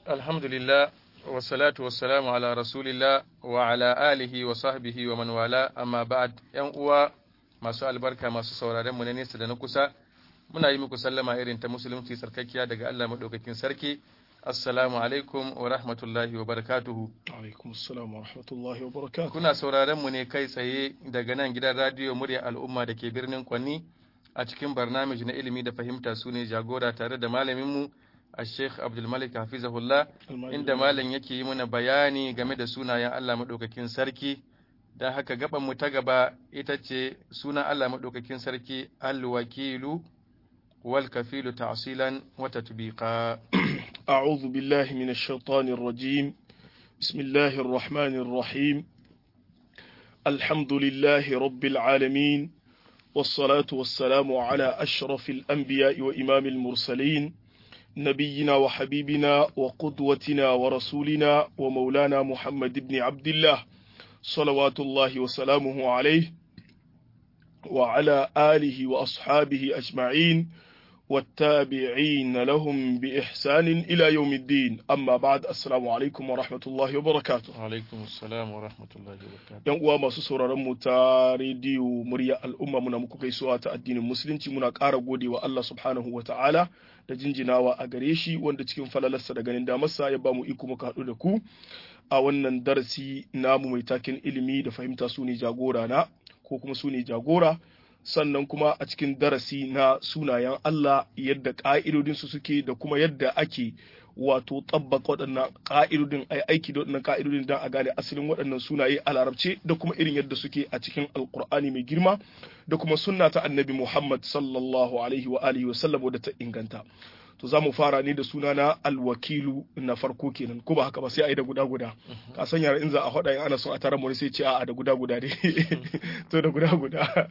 alhamdulillah wassalatu wassalamu ala rasulillah wa ala alihi wa sahbihi wa man wala amma ba'd yan uwa masu albarka masu sauraren mu na nesa da na kusa muna yi muku sallama irin ta musulunci sarkakkiya daga Allah madaukakin sarki assalamu alaikum wa rahmatullahi wa barakatuhu alaikum assalam wa rahmatullahi wa barakatuhu kuna sauraren mu ne kai tsaye daga nan gidan radiyo murya al'umma da ke birnin Kwanni a cikin barnamij na ilimi da fahimta su ne jagora tare da malamin mu Sheikh Abdul Malik Hafizahullah inda malam yake yi mana bayani game da sunayen Allah madaukakin sarki dan haka gaban mu ta gaba ita ce sunan Allah madaukakin sarki al-wakilu wal kafilu ta'silan wa tatbiqa أعوذ بالله من الشيطان الرجيم بسم الله الرحمن الرحيم الحمد لله رب العالمين والصلاة والسلام على أشرف الأنبياء وإمام المرسلين نبينا وحبيبنا وقدوتنا ورسولنا ومولانا محمد بن عبد الله صلوات الله وسلامه عليه وعلى آله وأصحابه أجمعين والتابعين لهم بإحسان إلى يوم الدين أما بعد السلام عليكم ورحمة الله وبركاته alaikum assalam wa rahmatullahi wa barakatuh yan uwa masu sauraron mu ta rediyo murya al'umma muna muku gaisuwa ta addinin musulunci muna ƙara godewa Allah subhanahu wa ta'ala da jinjinawa a gare shi wanda cikin falalarsa da ganin damarsa ya ba mu iko muka haɗu da ku a wannan darasi namu mai takin ilimi da fahimta su ne jagora na ko kuma su ne jagora sannan kuma a cikin darasi na sunayen Allah yadda ƙa'idodinsu suke da kuma yadda ake wato tabbaka waɗannan ƙa'idodin ai aiki da waɗannan ƙa'idodin don a gane asalin waɗannan sunaye a larabce da kuma irin yadda suke a cikin alƙur'ani mai girma da kuma sunna ta annabi Muhammad sallallahu alaihi wa alihi wa sallam wadda ta inganta to za mu fara ne da suna na alwakilu na farko kenan ko ba haka ba sai a yi da guda guda ka san yara in za a faɗa in ana son a tara mu sai ce a da guda guda ne to da guda guda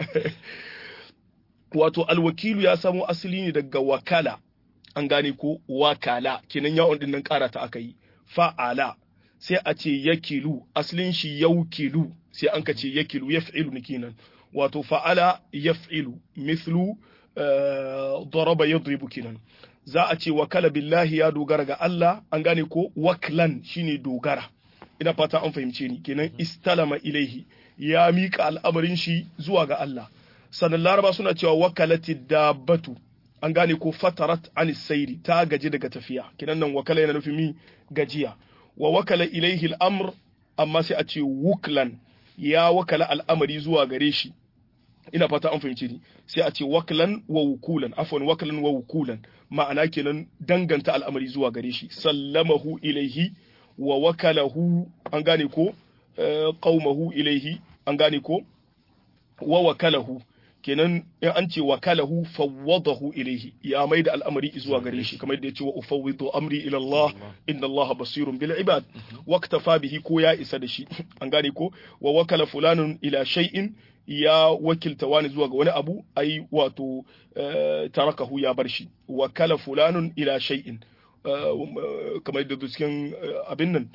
wato alwakilu ya samo asali ne daga wakala an gane ko wakala kenan yawon din nan ƙara ta aka yi fa'ala sai a ce yakilu asalin shi yaukilu sai an ka ce yakilu yaf'ilu ne kenan wato fa'ala yaf'ilu mithlu daraba yadribu kenan za a ce wakala billahi ya dogara ga Allah an gane ko waklan shine dogara ina fata an fahimce ni kenan istalama ilaihi ya mika al'amarin shi zuwa ga Allah sannan laraba suna cewa wakalati dabbatu an gane ko fatarat an sairi ta gaji daga tafiya kinan nan wakala yana nufin mi gajiya wa wakala ilaihi al'amr amma sai a ce wuklan ya wakala al'amari zuwa gare shi ina fata an fahimci ni sai a ce waklan wa wukulan afwan waklan wa wukulan ma'ana kenan danganta al'amari zuwa gare shi sallamahu ilaihi wa wakalahu an gane ko qaumahu ilaihi an gane ko wa wakalahu kenan in an ce wakalahu fawwadahu ilaihi ya mai da al'amari zuwa gare shi kamar yadda ya ce wa ufawwidu amri ila Allah inna Allah basirun bil ibad waqtafa bihi ko ya isa da shi an gane ko wa wakala fulanun ila shay'in ya wakilta wani zuwa ga wani abu ai wato tarakahu ya bar shi wakala fulanun ila shay'in kamar yadda cikin abin nan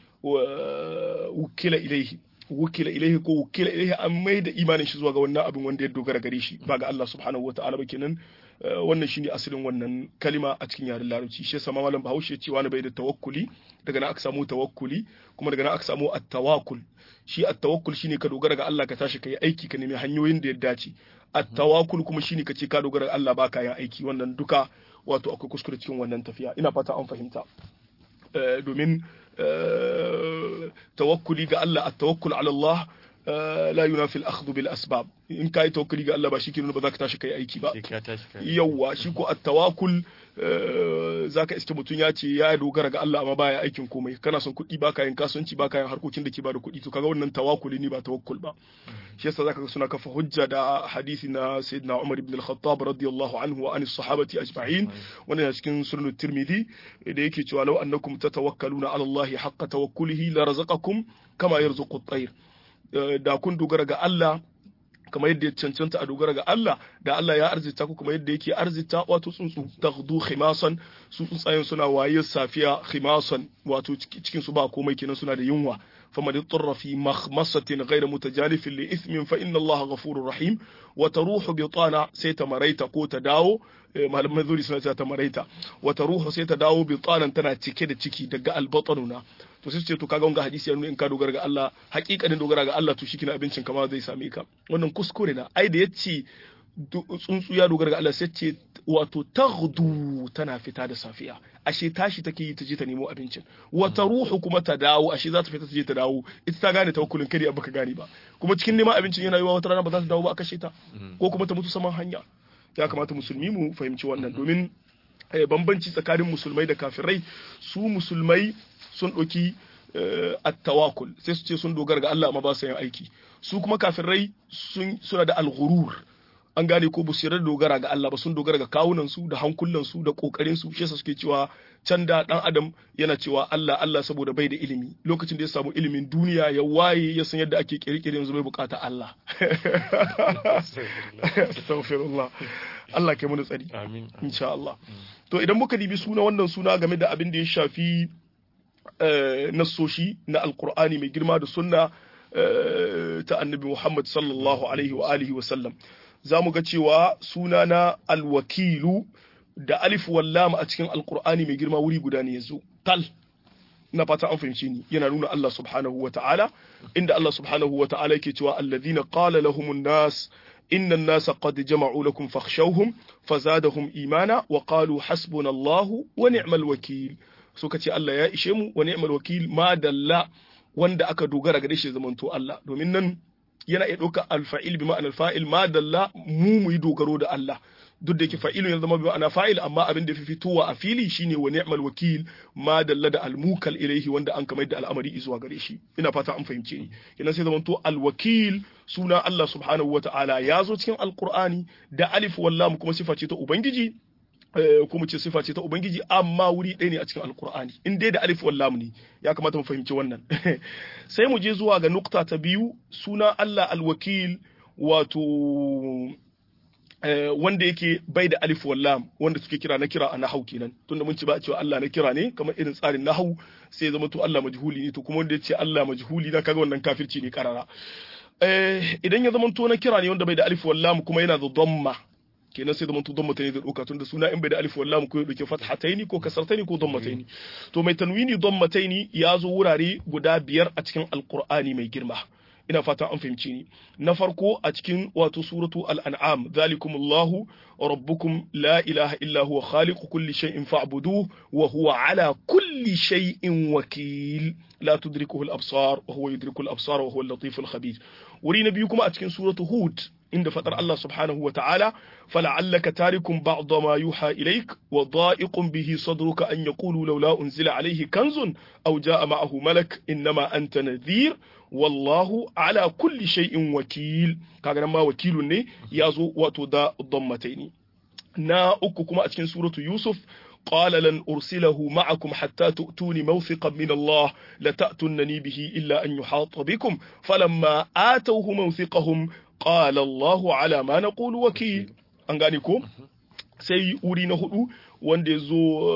wukila ilaihi wukila ilaihi ko wukila ilaihi an mai da imanin shi zuwa ga wannan abin wanda ya dogara gare shi ba ga Allah subhanahu wataala ba kenan wannan shine asalin wannan kalima a cikin yaren larabci shi yasa malam Bahaushe cewa na bai da tawakkuli daga nan aka samu tawakkuli kuma daga nan aka samu at-tawakkul shi at-tawakkul shine ka dogara ga Allah ka tashi kai aiki ka nemi hanyoyin da ya dace at-tawakkul kuma shine ka ce ka dogara ga Allah ba ka yin aiki wannan duka wato akwai kuskure cikin wannan tafiya ina fata an fahimta domin tawakkuli ga Allah at-tawakkul ala Allah la yunafi al-akhdhu bil asbab in kai tawakkuli ga Allah ba shike nuna ba za ka tashi kai aiki ba yawa shi ko at-tawakkul zaka iske mutun ya ce ya dogara ga Allah amma baya aikin komai kana son kuɗi baka yin kasuwanci baka yin harkokin da ke bada kuɗi to kaga wannan tawakkuli ne ba tawakkul ba shi yasa zaka ga suna kafa hujja da hadisi na sayyidina Umar ibn al-Khattab radiyallahu anhu wa anis sahabati ajma'in wannan cikin sunan Tirmidhi da yake cewa law annakum tatawakkaluna ala Allah haqqa tawakkulihi la razaqakum kama yarzuqu at-tayr da kun dogara ga Allah kamar yadda ya cancanta a dogara ga Allah da Allah ya arzita ku kamar yadda yake arzita wato tsuntsu taghdu khimasan su tsuntsayen suna waye safiya khimasan wato cikin su ba komai kenan suna da yunwa فمن اضطر في مخمصة غير متجانف لإثم فإن الله غفور رحيم وتروح بطانا سيتا مريتا كو تداو malaman zuri suna cewa ta maraita wata ruhu sai ta dawo bi tsanan tana cike da ciki daga albatanuna to sai ce to kaga wanga hadisi ya nuna in ka dogara ga Allah hakikanin dogara ga Allah to shi kina abincin kama zai same ka wannan kuskure na ai da yace tsuntsu ya dogara ga Allah sai ce wato taghdu tana fita da safiya ashe tashi take yi ta je ta nemo abincin wata ruhu kuma ta dawo ashe za ta fita ta je ta dawo ita ta gane tawakkulin kare baka gane ba kuma cikin neman abincin yana yiwa wata rana ba za ta dawo ba a kashe ta ko kuma ta mutu saman hanya ya kamata musulmi mu fahimci wannan domin bambanci tsakanin musulmai da kafirai su musulmai sun ɗauki attawakul sai su ce sun dogara ga Allah amma ba su yin aiki su kuma kafirai suna da alghurur an gane ko ba su yarda dogara ga Allah ba sun dogara ga kawunan su da hankulan su da kokarin su shi suke cewa can da dan adam yana cewa Allah Allah saboda bai da ilimi lokacin da ya samu ilimin duniya ya waye ya san yadda ake kirkire yanzu bai bukata Allah astaghfirullah Allah kai mu tsari amin insha Allah to idan muka dibi suna wannan suna game da abin da ya shafi nassoshi na alqur'ani mai girma da sunna ta annabi Muhammad sallallahu alaihi wa alihi wa sallam za mu ga cewa suna na alwakilu da alif wallam a cikin alkur'ani mai girma wuri guda ne ya zo tal na fata an fahimci ni yana nuna Allah subhanahu wa ta'ala inda Allah subhanahu wa ta'ala yake cewa alladhina qala lahumun nas inna an-nasa qad jama'u lakum fakhshawhum fazadahum imana wa qalu hasbunallahu wa ni'mal wakil suka ce Allah ya ishe mu wa ni'mal wakil ma dalla wanda aka dogara ga shi zamanto Allah domin nan yana iya ɗauka alfa'il bi ma'anar fa'il ma dalla mu mu yi dogaro da Allah duk da yake fa'ilun ya zama bi ma'ana fa'il amma abin da fi fitowa a fili shine wa ni'mal wakil ma dalla da almukal ilaihi wanda an kamar da al'amari zuwa gare shi ina fata an fahimce ni yana sai zamanto alwakil suna Allah subhanahu wata'ala ya zo cikin alqur'ani da alif wallam kuma sifa ce ta ubangiji ko mu ce sifa ce ta ubangiji amma wuri ɗaya ne a cikin alkur'ani in dai da alif wallam ne ya kamata mu fahimci wannan sai mu je zuwa ga nukta ta biyu suna Allah alwakil wato wanda yake bai da alif wallam wanda suke kira na kira a nahau kenan tunda mun ci ba cewa Allah na kira ne kamar irin tsarin nahau sai zama to Allah majhuli ne to kuma wanda ya ce Allah majhuli na kaga wannan kafirci ne karara idan ya zama to na kira ne wanda bai da alif wallam kuma yana da dhamma kenan sai zamanto dammataini da ɗauka tunda suna in bai da alif wallam ko ya ɗauke fathataini ko kasartaini ko dammataini to mai tanwini dammataini ya zo wurare guda biyar a cikin alqur'ani mai girma ina fatan an fahimci ni na farko a cikin wato suratu al-an'am zalikumullahu rabbukum la ilaha illa huwa khaliqu kulli shay'in fa'buduhu wa huwa ala kulli shay'in wakil la tudrikuhu al-absar wa huwa yudriku al-absar wa huwa al-latif al-khabir wuri na biyu kuma a cikin suratu hud inda fadar Allah subhanahu wa ta'ala fala'allaka tarikum ba'd ma yuha ilaik wa da'iqun bihi sadruka an yaqulu laula unzila alayhi kanzun aw ja'a ma'ahu malak innama anta nadhir wallahu ala kulli shay'in wakil kaga nan ma wakilun ne yazo wato da dammataini na uku kuma a cikin suratu yusuf قال لن أرسله معكم حتى تؤتوني موثقا من الله لتأتونني به إلا أن يحاط بكم فلما آتوه موثقهم قال الله على ما نقول وكيل أنغانيكم sai wuri na hudu wanda ya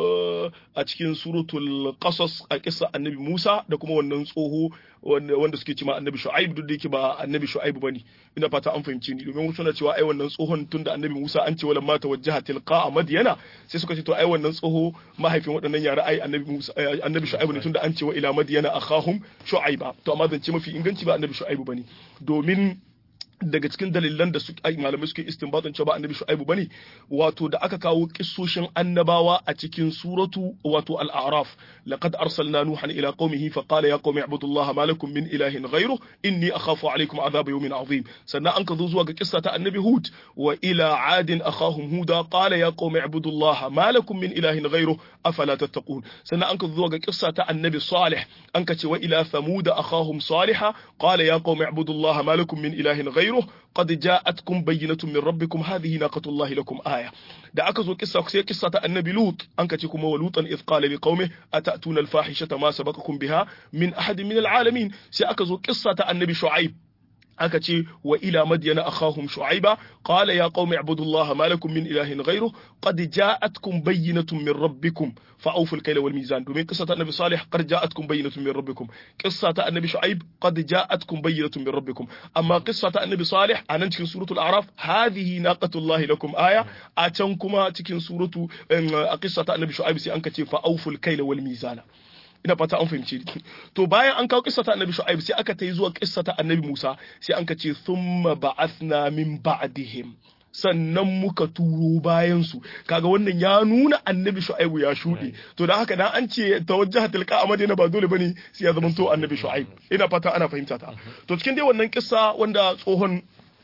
zo a cikin suratul qasas a kisa annabi Musa da kuma wannan tsoho wanda suke cewa annabi Shu'aib duk da yake ba annabi Shu'aib bane ina fata an fahimci ni domin suna cewa ai wannan tsohon tunda annabi Musa an ce wala ma tawajjaha tilqa a Madyana sai suka ce to ai wannan tsoho mahaifin waɗannan yara ai annabi Musa annabi Shu'aib ne tunda an ce wa ila Madyana akhahum Shu'aiba to amma zance mafi inganci ba annabi Shu'aib bane domin daga cikin dalilan da malamai suke istinbatun cewa ba annabi shu'aibu bane wato da aka kawo kissoshin annabawa a cikin suratu wato al-a'raf laqad arsalna nuhan ila qaumihi fa qala ya qaumi ibudullaha ma lakum min ilahin ghayru inni akhafu alaykum adhab yawmin azim sannan an ka zo zuwa ga kissa ta annabi hud wa ila adin akhahum huda qala ya qaumi ibudullaha ma lakum min ilahin ghayru afala tattaqun sannan an ka zo zuwa ga kissa ta annabi salih an ka ce wa ila thamud akhahum salihah qala ya qaumi ibudullaha ma lakum min ilahin ghayru غيره قد جاءتكم بينة من ربكم هذه ناقة الله لكم آية da aka zo kissa sai kissa ta annabi lut an kace kuma wa lutan iz qala li qaumi atatuna al fahishata ma sabaqakum biha min ahadin min al alamin sai aka zo kissa ta annabi shu'aib aka ce wa ila madyana akhahum shu'aiba qala ya qaumi ibudullaha ma lakum min ilahin ghayruh qad ja'atkum bayyinatun min rabbikum fa'awfu al-kayla wal mizan domin qissata annabi salih qad ja'atkum bayyinatun min rabbikum qissata annabi shu'aib qad ja'atkum bayyinatun min rabbikum amma qissata annabi salih anan cikin suratul a'raf hadhihi naqatullahi lakum aya a can kuma cikin suratu a qissata annabi shu'aib sai an ka ce fa'awfu al-kayla wal mizana ina fata an fahimci to bayan an kawo kissa ta annabi shu'aib sai aka tai zuwa kissa ta annabi musa sai an ka ce thumma ba'athna min ba'dihim sannan muka turo bayan su kaga wannan ya nuna annabi shu'aib ya shuɗe to da haka dan an ce tawajjaha tilka a madina ba dole bane sai ya zama to annabi shu'aib ina fata ana fahimta ta to cikin dai wannan kissa wanda tsohon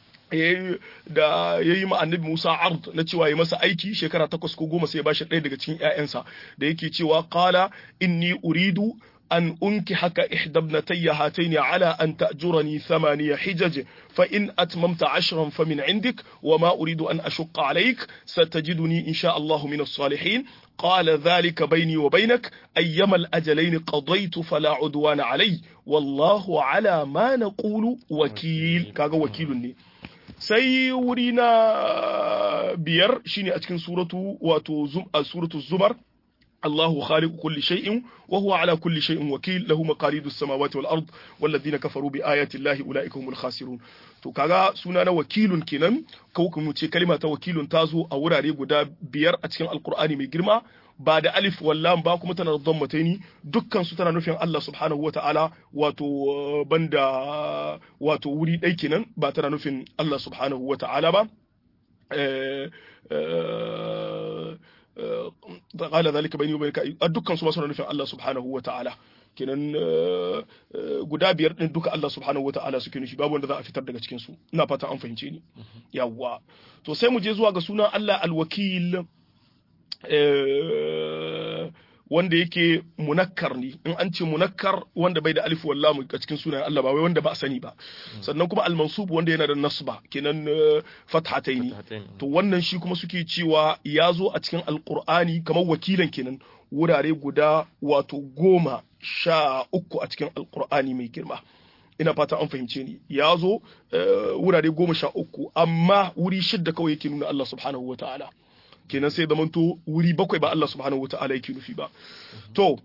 da ya yi ma annabi Musa ard na cewa ya masa aiki shekara takwas ko goma sai ya bashi ɗaya daga cikin ‘ya'yansa da yake cewa qala inni uridu an unki haka ihdabnatayya hataini ala an ta'jurani thamaniya hijaj fa in atmamta ashran fa min indik wa ma uridu an ashqa alayk satajiduni insha Allah min as-salihin قال ذلك بيني وبينك أيما الأجلين قضيت فلا عدوان علي والله على ما نقول وكيل كاغا وكيل ني sai wuri na biyar shine a cikin suratu wato suratu zumar Allahu khaliqu kulli shay'in wa huwa ala kulli shay'in wakil lahu maqalidu samawati wal ard walladhina kafaru bi ayati llahi ulaika humul khasirun to kaga suna na wakilun kenan ko kuma ce kalma ta wakilun ta zo a wurare guda biyar a cikin alqur'ani mai girma ba da alif wallam ba kuma tana da dhammataini dukkan su tana nufin Allah subhanahu wataala wato banda wato wuri ɗai kenan ba tana nufin Allah subhanahu wataala ba قال ذلك بيني وبينك dukkan su ma suna nufin Allah subhanahu wataala kenan guda biyar din duka Allah subhanahu wataala suke nufi babu wanda za a fitar daga cikin su ina fata an fahimce ni yawwa to sai mu je zuwa ga sunan Allah alwakil wanda yake munakkar ne in an ce munakkar wanda bai da alif wallahu a cikin sunan Allah ba wai wanda ba a sani ba sannan kuma al-mansub wanda yana da nasba kenan fathataini to wannan shi kuma suke cewa ya zo a cikin alqur'ani kamar wakilan kenan wurare guda wato goma sha uku a cikin alqur'ani mai girma ina fata an fahimce ni ya zo wurare goma sha uku amma wuri shidda kawai yake nuna Allah subhanahu wa ta'ala kenan sai zamanto wuri bakwai ba Allah subhanahu wa ta'ala yake nufi ba to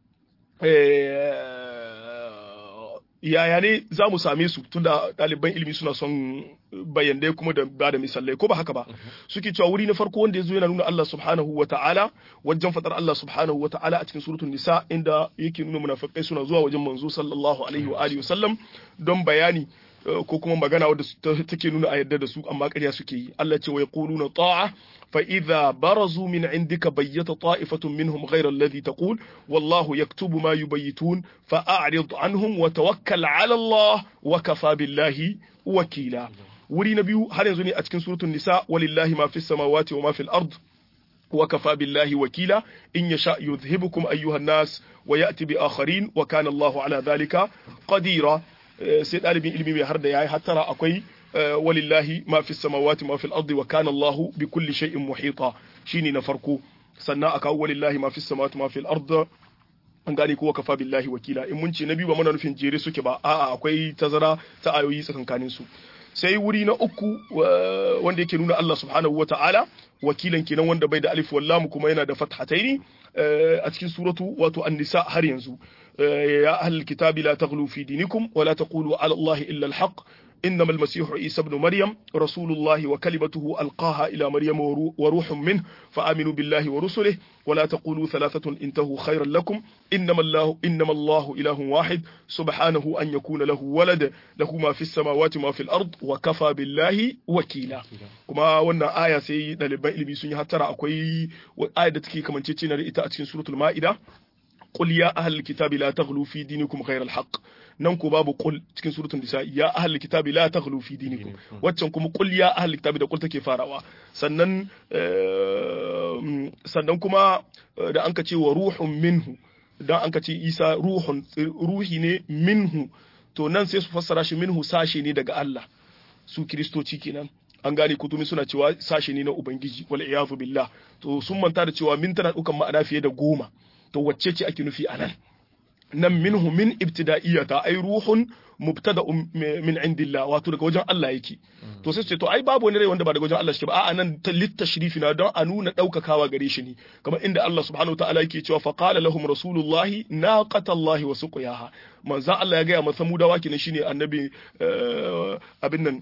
yaya ne za mu same su tunda ɗaliban ilimi suna son bayanai kuma da ba da misalai ko ba haka ba suke cewa wuri na farko wanda ya zo yana nuna Allah subhanahu wa ta'ala wajen fadar Allah subhanahu wa ta'ala a cikin suratul nisa inda yake nuna munafikai suna zuwa wajen manzo sallallahu alaihi wa alihi wasallam don bayani ko kuma magana wadda take nuna a yadda da su amma ƙarya suke yi Allah ce wa yaquluna ta'a fa idza barazu min indika bayyata ta'ifatun minhum ghayra alladhi taqul wallahu yaktubu ma yubayyitun fa a'rid anhum wa tawakkal 'ala Allah wa kafa billahi wakila wuri na biyu har yanzu ne a cikin suratul nisa walillahi ma fis samawati wa ma fil ard وكفى بالله وكيلا إن يشاء يذهبكم أيها الناس ويأتي بآخرين وكان الله على ذلك قديرا sai ɗalibin ilimi mai har da yayi hattara akwai walillahi ma fi samawati ma fil ardi wa kana Allahu bi kulli shay'in muhita shine na farko sannan aka walillahi ma fi samawati ma fil ardi an gane ko kafa billahi wakila in mun ce na biyu ba muna nufin jere suke ba a'a akwai tazara ta ayoyi tsakankanin su sai wuri na uku wanda yake nuna Allah subhanahu wa ta'ala wakilan kenan wanda bai da alif wallam kuma yana da fathataini a cikin suratu wato an-nisa har yanzu ya ahlul kitabi la taghlu fi dinikum wa la taqulu ala Allah illa al-haq إنما المسيح عيسى ابن مريم رسول الله وكلمته ألقاها إلى مريم وروح منه فآمنوا بالله ورسله ولا تقولوا ثلاثة انتهوا خيرا لكم إنما الله إنما الله إله واحد سبحانه أن يكون له ولد له ما في السماوات وما في الأرض وكفى بالله وكيلا كما وانا آية سي دالبان إلمي سنيا ترى أكوي آية تكي كمان تيتينا رئيتا أتكين سورة المائدة قل يا أهل الكتاب لا تغلوا في دينكم غير الحق nan ko babu qul cikin suratul nisa ya ahlul kitabi la taghlu fi dinikum waccan kuma qul ya ahlul kitabi da qul take farawa sannan sannan kuma da anka ce wa ruhun minhu dan anka ce isa ruhun ruhi ne minhu to nan sai su fassara shi minhu sashe ne daga Allah su kristoci kenan an gane kutumi suna cewa sashe ne na ubangiji wal iyadu billah to sun manta da cewa min tana dukan ma'ana fiye da goma to wacce ce ake nufi anan nan minhu min ibtida'iyata ay ruhun mubtada'un min indillah wato daga wajen Allah yake to sai ce to ai babu wani rai wanda ba daga wajen Allah shi ba a'a nan littashrifi na don a nuna daukakawa gare shi ne kamar inda Allah subhanahu wataala yake cewa fa qala lahum rasulullahi naqatallahi wa suqiyaha manzon Allah ya ga masa mudawa kenan shine annabi abin nan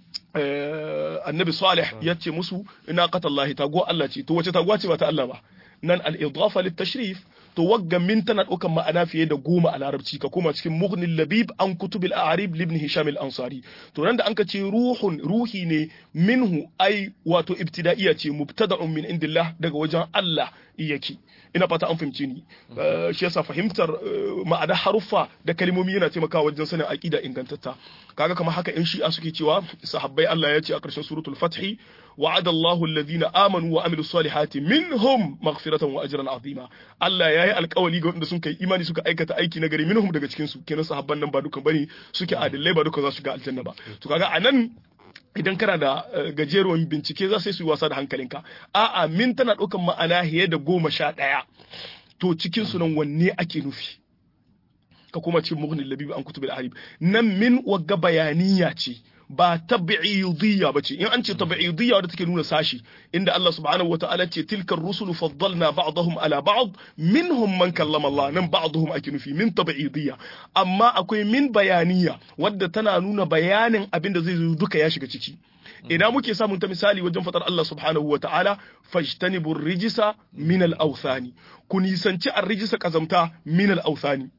annabi salih ya ce musu naqatallahi taguwa Allah ce to wace taguwa ce ba ta Allah ba nan al-idafa lit-tashrif to wagga min tana ɗaukan ma'ana fiye da goma a larabci ka koma cikin mughnil labib an kutubil a'rib libn hisham al-ansari to nan da anka ce ruhun ruhi ne minhu ai wato ibtida'iyya ce mubtada'un min indillah daga wajen Allah yake ina fata an fahimce ni shi yasa fahimtar ma'ana haruffa da kalmomi yana taimakawa wajen sanin aqida ingantatta kaga kamar haka in shi'a suke cewa sahabbai Allah ya ce a ƙarshen suratul fathi وعد الله الذين آمنوا وعملوا الصالحات منهم مغفرة وأجرا عظيما Allah ya yi alkawali ga wanda sun kai imani suka aikata aiki na gari minhum daga cikin su kenan sahabban nan ba dukan bane suke adillai ba dukan za su ga aljanna ba to kaga anan idan kana da gajeruwan bincike za su yi wasa da hankalinka a'a min tana ɗaukan ma'ana fiye da goma sha ɗaya to cikin su nan wanne ake nufi ka kuma ce mughni labibi an kutubil arib nan min wagga bayaniya ce ba tabi'idiyya bace in an ce tabi'idiyya wadda take nuna sashi inda Allah subhanahu wataala ce tilka rusulu faddalna ba'dahum ala ba'd minhum man kallama Allah nan ba'dahum ake nufi min tabi'idiyya amma akwai min bayaniya wadda tana nuna bayanin abin da zai zo duka ya shiga ciki ina muke samun ta misali wajen fatar Allah subhanahu wataala fajtanibur rijisa min al-awthani ku nisanci ar-rijisa kazamta min al-awthani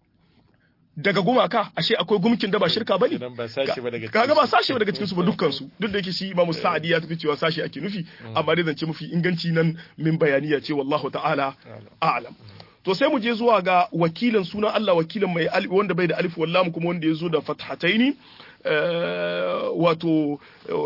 daga gumaka ashe akwai gumkin da ba shirka bane kaga ba sashi ba daga cikin su ba dukkan su duk da yake shi Imam Sa'di ya tafi cewa sashi ake nufi amma dai zance mafi inganci nan min bayaniya ce wallahu ta'ala a'lam to sai mu je zuwa ga wakilan sunan Allah wakilan mai alif wanda bai da alif wallam kuma wanda ya zo da fathataini wato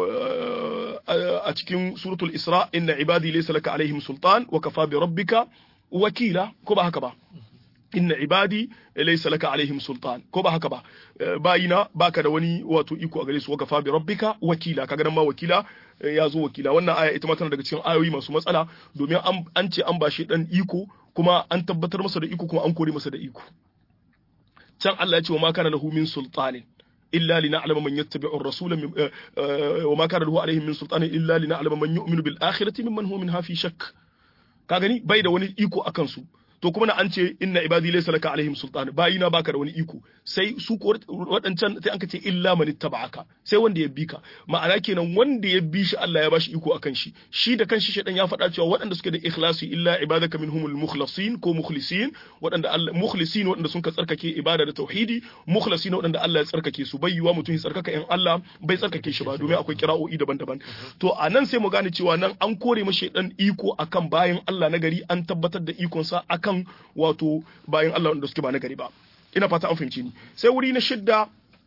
a cikin suratul isra inna ibadi laysa laka alaihim sultan wa kafa bi rabbika wakila ko ba haka ba inna ibadi laysa laka alaihim sultan ko ba haka ba bayina baka da wani wato iko a gare su waka bi rabbika wakila kaga nan ma wakila ya zo wakila wannan aya ita ma tana daga cikin ayoyi masu matsala domin an ce an bashi dan iko kuma an tabbatar masa da iko kuma an kore masa da iko can Allah ya ce wa ma kana lahu min sultanin إلا لنعلم من يتبع الرسول من وما كان له عليهم من سلطان إلا لنعلم من يؤمن بالآخرة ممن هو منها في شك كاغني باي da wani iko akan su to kuma na an ce inna ibadi laysa laka alaihim sultan bayina baka da wani iko sai su ko wadancan sai an ce illa man ittaba'aka sai wanda ya bi ka ma'ana kenan wanda ya bi shi Allah ya bashi iko akan shi shi da kanshi shedan ya faɗa cewa waɗanda suke da ikhlasi illa ibadaka minhumul mukhlasin ko mukhlisin waɗanda Allah mukhlisin waɗanda sun ka tsarkake ibada da tauhidi mukhlisin waɗanda Allah ya tsarkake su bai yiwa mutum ya tsarkaka in Allah bai tsarkake shi ba domin akwai kira'o'i daban-daban to a nan sai mu gane cewa nan an kore mashi dan iko akan bayan Allah na gari an tabbatar da ikonsa akan kan wato bayan Allah wanda suke ba na gari ba ina fata an fahimci ni sai wuri na shidda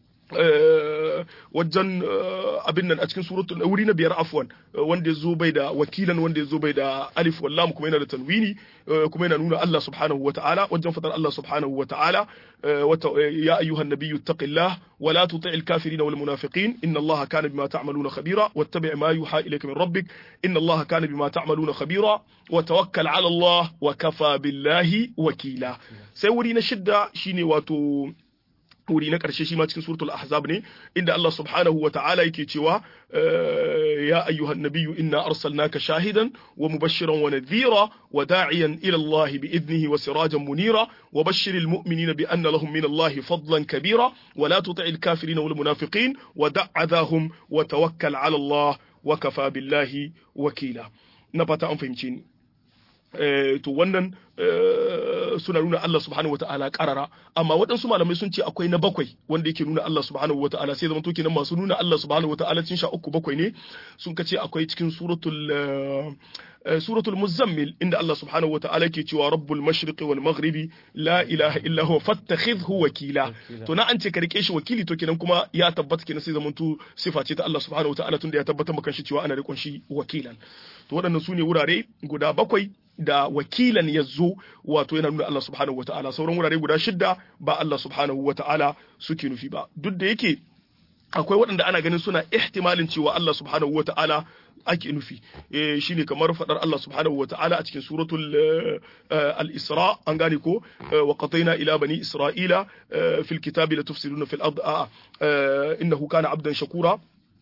wajen abin nan a cikin suratul wuri na biyar afwan wanda ya zo bai da wakilan wanda ya zo bai da alif wallam kuma yana da tanwini kuma yana nuna Allah subhanahu wa ta'ala wajen fadar Allah subhanahu wa ta'ala ya ayyuhan nabiyyu taqillah wa la tuti'il kafirin wal munafiqin inna Allah kana bima ta'maluna khabira wattabi' ma yuha ilayka min rabbik inna Allah kana bima ta'maluna khabira wa tawakkal 'ala Allah wa kafa billahi wakila sai wuri na shidda shine wato wuri na ƙarshe shi ma cikin suratul ahzab ne inda Allah subhanahu wa ta'ala yake cewa ya ayyuhan nabiyyu inna arsalnaka shahidan wa mubashiran wa nadhira wa da'iyan ila Allah bi idnihi wa sirajan munira wa bashshiril mu'minina bi anna lahum min Allah fadlan kabira wa la tuti'il kafirin wal munafiqin wa da'adhahum wa tawakkal 'ala Allah wa kafa billahi wakila na fata an fahimce ni to wannan suna nuna Allah subhanahu wa ta'ala karara amma waɗansu malamai sun ce akwai na bakwai wanda yake nuna Allah subhanahu wa ta'ala sai zama to kenan masu nuna Allah subhanahu wa ta'ala cin sha uku bakwai ne sun kace akwai cikin suratul suratul muzammil inda Allah subhanahu wa ta'ala ke cewa rabbul mashriqi wal maghribi la ilaha illa huwa fattakhidhu wakila to na an ce ka rike shi wakili to kenan kuma ya tabbata kenan sai zaman to sifa ce ta Allah subhanahu wa ta'ala tunda ya tabbatar maka shi cewa ana rikon shi wakilan to waɗannan su ne wurare guda bakwai da wakilan ya zo wato yana nuna Allah subhanahu wata'ala sauran wurare guda shidda ba Allah subhanahu wata'ala suke nufi ba duk da yake akwai waɗanda ana ganin suna ihtimalin cewa Allah subhanahu wata'ala ake nufi eh shine kamar fadar Allah subhanahu wata'ala a cikin suratul al-Isra an gane ko wa qataina ila bani isra'ila fil kitabi la tufsiduna fil ard innahu kana abdan shakura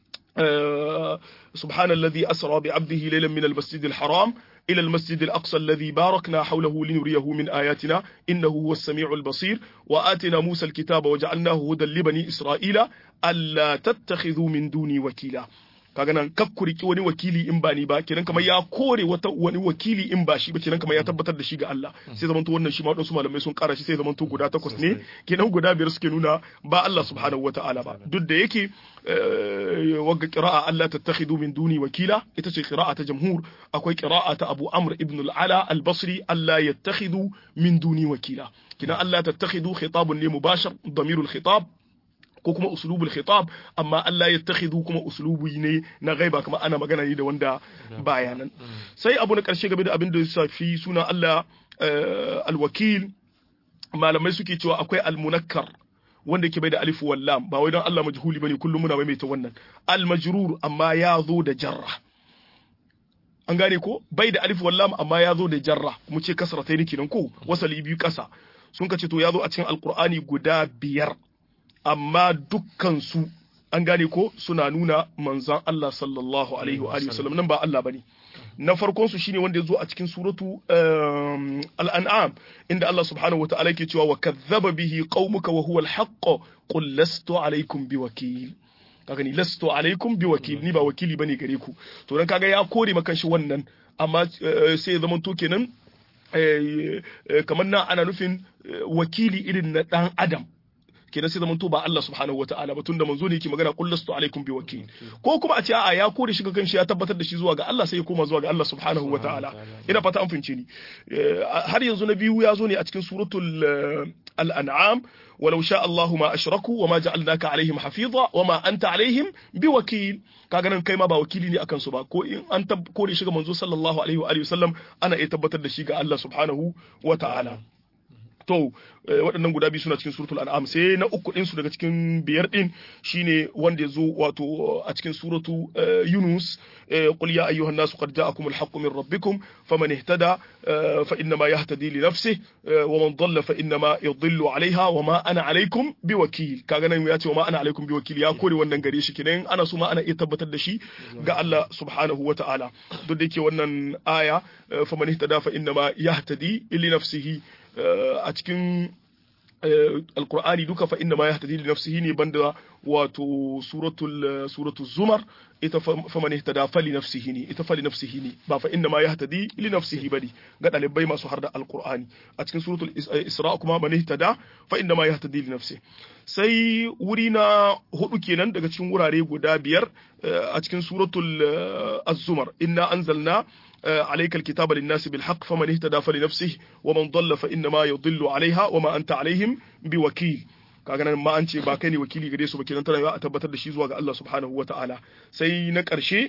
سبحان الذي أسرى بعبده ليلا من المسجد الحرام إلى المسجد الأقصى الذي باركنا حوله لنريه من آياتنا إنه هو السميع البصير وآتنا موسى الكتاب وجعلناه هدى لبني إسرائيل ألا تتخذوا من دوني وكيلا kaga nan kakkuriki wani wakili in ba ni ba kenan kamar ya kore wata wani wakili in ba shi ba kenan kamar ya tabbatar da shi ga Allah sai zamanto wannan shi ma wadansu malamai sun kara shi sai zamanto guda takwas ne kenan guda biyar suke nuna ba Allah subhanahu wataala ba duk da yake wagga qira'a Allah tattakhidu min duni wakila ita ce qira'a ta jamhur akwai qira'a ta Abu Amr ibn al-Ala al-Basri Allah yattakhidu min duni wakila kenan Allah tattakhidu khitabun ne mubashir damirul khitab ko kuma uslubul khitab amma Allah ya takhidhu kuma uslubi ne na gaiba kuma ana magana ne da wanda baya nan sai abu na karshe game da abin da ya shafi suna Allah alwakil malamai suke cewa akwai almunakkar wanda ke bai da alif wal lam ba wai don Allah majhuli bane kullum muna maimaita wannan almajrur amma ya zo da jarra an gane ko bai da alif wal lam amma ya zo da jarra mu ce kasratai ne kenan ko wasali biyu kasa sun ka ce to ya zo a cikin alqur'ani guda biyar amma dukkansu an gane ko suna nuna manzan Allah sallallahu alaihi wa sallam nan ba Allah bane na farkon su shine wanda ya zo a cikin suratu al-an'am inda Allah subhanahu wa ta'ala yake cewa wa kadhaba bihi qaumuka wa huwa al-haqq qul lastu alaikum biwakil kaga ni lastu alaikum biwakil ni ba wakili bane gare ku to dan kaga ya kore maka shi wannan amma sai ya zama to kenan kamar na ana nufin wakili irin na dan adam kenan sai zamanto ba Allah subhanahu wataala ba tunda manzo ne yake magana qul lastu alaikum biwakil ko kuma a ce a'a ya kore shi ga kanshi ya tabbatar da shi zuwa ga Allah sai ya koma zuwa ga Allah subhanahu wataala ina fata an fince ni har yanzu na biyu ya zo ne a cikin suratul al-an'am ولو شاء الله ما أشركوا وما جعلناك عليهم حفيظا وما أنت عليهم بوكيل kaga nan kai ma ba wakili ne akan su ba ko in an kore shi ga manzo sallallahu alaihi wa alihi wasallam ana iya tabbatar da shi ga Allah subhanahu wa ta'ala to waɗannan guda biyu suna cikin suratul an'am sai na uku din su daga cikin biyar din shine wanda ya zo wato a cikin suratu yunus qul ya ayyuhan nasu qad ja'akum al-haqqu min rabbikum faman ihtada fa inna ma yahtadi li nafsihi wa man dhalla fa inna ma yadhillu 'alayha wa ma ana 'alaykum biwakil kaga nan ya ce wa ma ana 'alaykum biwakil ya kore wannan gare shi kenan ana so ma ana iya tabbatar da shi ga Allah subhanahu wa ta'ala duk da yake wannan aya faman ihtada fa inna ma yahtadi li nafsihi a cikin alkur'ani duka fa inna ma yahtadi li nafsihi ne banda wato suratul suratul zumar ita fa man ihtada fa li nafsihi ne ita fa li nafsihi ne ba fa inna ma yahtadi li nafsihi bane ga dalibai masu harda alkur'ani a cikin suratul isra kuma man ihtada fa inna ma yahtadi li nafsihi sai wuri na hudu kenan daga cikin wurare guda biyar a cikin suratul az-zumar inna anzalna عليك الكتاب للناس بالحق فمن اهتدى فلنفسه ومن ضل فإنما يضل عليها وما أنت عليهم بوكيل kaga nan ma an ce ba kai ne wakili gare su ba kenan tana a tabbatar da shi zuwa ga Allah subhanahu wataala sai na ƙarshe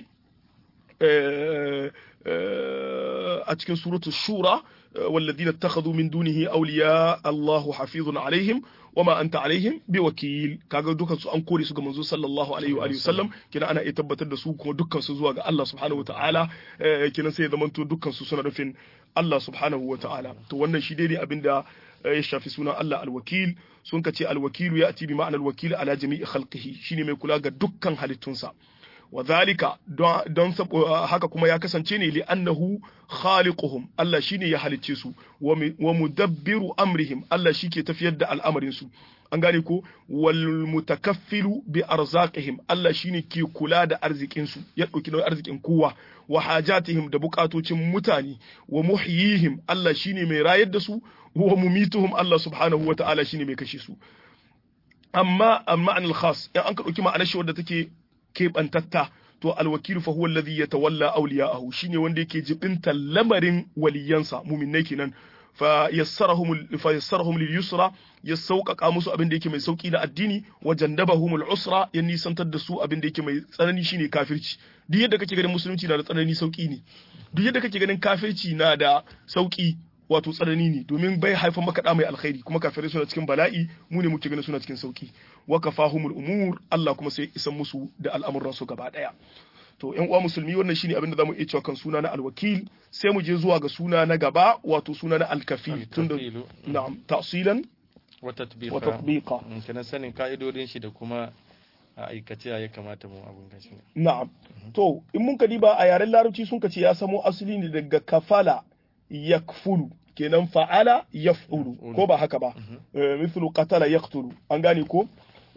a cikin suratul shura والذين اتخذوا من دونه أولياء الله حفيظ عليهم وما أنت عليهم بوكيل kaga dukkan su an kore su ga manzo sallallahu alaihi wa sallam kina ana iya tabbatar da su kuma dukkan su zuwa ga Allah subhanahu wataala kina sai zaman to dukkan su suna nufin Allah subhanahu wataala to wannan shi dai ne abinda ya shafi sunan Allah alwakil sun kace alwakilu ya ati bi ma'anar wakil ala jami'i khalqihi shine mai kula ga dukkan halittunsa wa zalika don haka kuma ya kasance ne li'annahu khaliquhum Allah shine ya halicce su wa mudabbiru amrihim Allah shike tafiyar da al'amarin su an gane ko wal mutakaffilu bi arzaqihim Allah shine ke kula da arzikin su ya dauki nauyin arzikin kowa wa hajatihim da bukatocin mutane wa muhyihim Allah shine mai rayar da su wa mumituhum Allah subhanahu wa ta'ala shine mai kashe su amma amma anil khas in an ka dauki ma'anar shi wadda take keɓantatta to alwakilu fa huwa alladhi yatawalla awliya'ahu shine wanda yake jibinta lamarin waliyansa mu'minnai kenan fa yassarahum fa yassarahum lil yusra ya sauƙaƙa musu abin da yake mai sauƙi na addini wa jannabahum al usra ya nisantar da su abin da yake mai tsanani shine kafirci duk yadda kake ganin musulunci na da tsanani sauƙi ne duk yadda kake ganin kafirci na da sauƙi wato tsanani ne domin bai haifar maka da mai alkhairi kuma kafirai suna cikin bala'i mu ne muke ganin suna cikin sauki wa kafahumul umur Allah kuma sai isan musu da al'amuran su gaba daya to ƴan uwa musulmi wannan shine abin da zamu iya cewa kan suna na alwakil sai mu je zuwa ga suna na gaba wato suna na alkafil tunda na'am tafsilan wa tatbiqa wa tatbiqa kana sanin ka'idodin shi da kuma a aikace ya kamata mu abun gashi na'am to in mun ka diba a yaren larabci sun ka ce ya samo asali ne daga kafala yakfulu kenan fa'ala yaf'ulu ko ba haka ba mithlu qatala yaqtulu an gane ko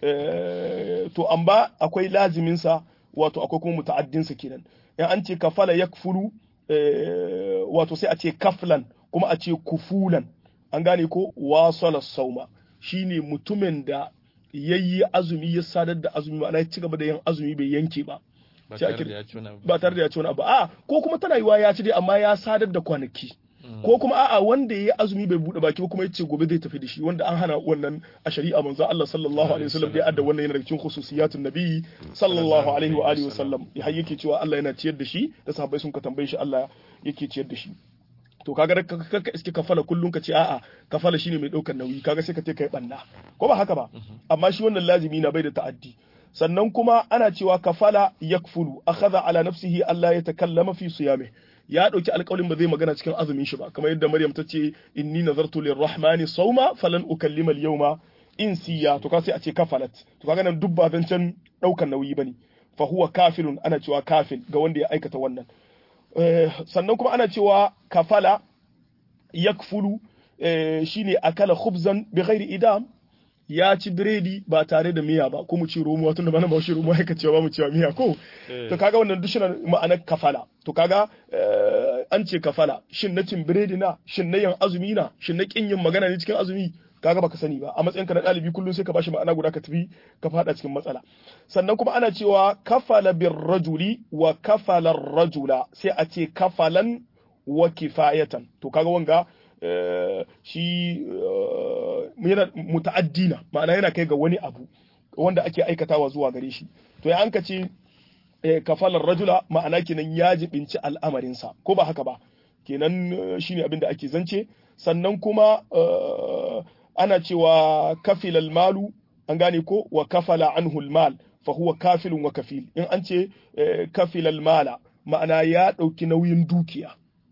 to amma akwai lazimin sa wato akwai kuma muta'addin sa kenan in an ce kafala yakfulu wato sai a ce kaflan kuma a ce kufulan an gane ko wasala sauma shine mutumin da yayi azumi ya sadar da azumi ma'ana ya ci gaba da yin azumi bai yanke ba ba tare da ya ci wani abu ba tare da ya ci wani abu a ko kuma tana yiwa ya ci dai amma ya sadar da kwanaki ko kuma a'a wanda ya yi azumi bai bude baki ba kuma ya ce gobe zai tafi da shi wanda an hana wannan a shari'a manzo Allah sallallahu alaihi wasallam bai adda wannan yana daga cikin khususiyatun nabi sallallahu alaihi wa alihi wasallam har yake cewa Allah yana ciyar da shi da sahabbai sun ka tambaye shi Allah yake ciyar da shi to kaga ka iske kafala kullun ka ce a'a kafala shine mai daukar nauyi kaga sai ka ce kai banna ko ba haka ba amma shi wannan lazimi na bai da ta'addi sannan kuma ana cewa kafala yakfulu akhadha ala nafsihi Allah ya takallama fi siyame ya dauki alƙawarin ba zai magana cikin azumin shi ba kamar yadda Maryam ta ce inni nazartu lirrahmani sawma falan ukallima al-yawma insiya to ka sai a ce kafalat to kaga nan duk ba zancen daukar nauyi bane fa huwa kafilun ana cewa kafil ga wanda ya aikata wannan sannan kuma ana cewa kafala yakfulu shine akala khubzan bi ghairi idam ya ci biredi ba tare da miya ba ko mu ci romuwa tunda bana ba shi romuwa yake cewa ba mu ci miya ko to kaga wannan duk shine ma'anar kafala to kaga an ce kafala shin na cin biredi na shin na yin azumi na shin na kin yin magana ne cikin azumi kaga baka sani ba a matsayinka na ɗalibi kullum sai ka bashi ma'ana guda ka tafi ka fada cikin matsala sannan kuma ana cewa kafala bir rajuli wa kafala rajula sai a ce kafalan wa kifayatan to kaga wanga shi yana muta'addina ma'ana yana kai ga wani abu wanda ake aikatawa zuwa gare shi to ya an ka ce kafalar rajula ma'ana kenan ya jibinci al'amarinsa ko ba haka ba kenan shine abin da ake zance sannan kuma ana cewa kafilal malu an gane ko wa kafala anhu mal fa huwa kafilun wa kafil in an ce kafilal mala ma'ana ya ɗauki nauyin dukiya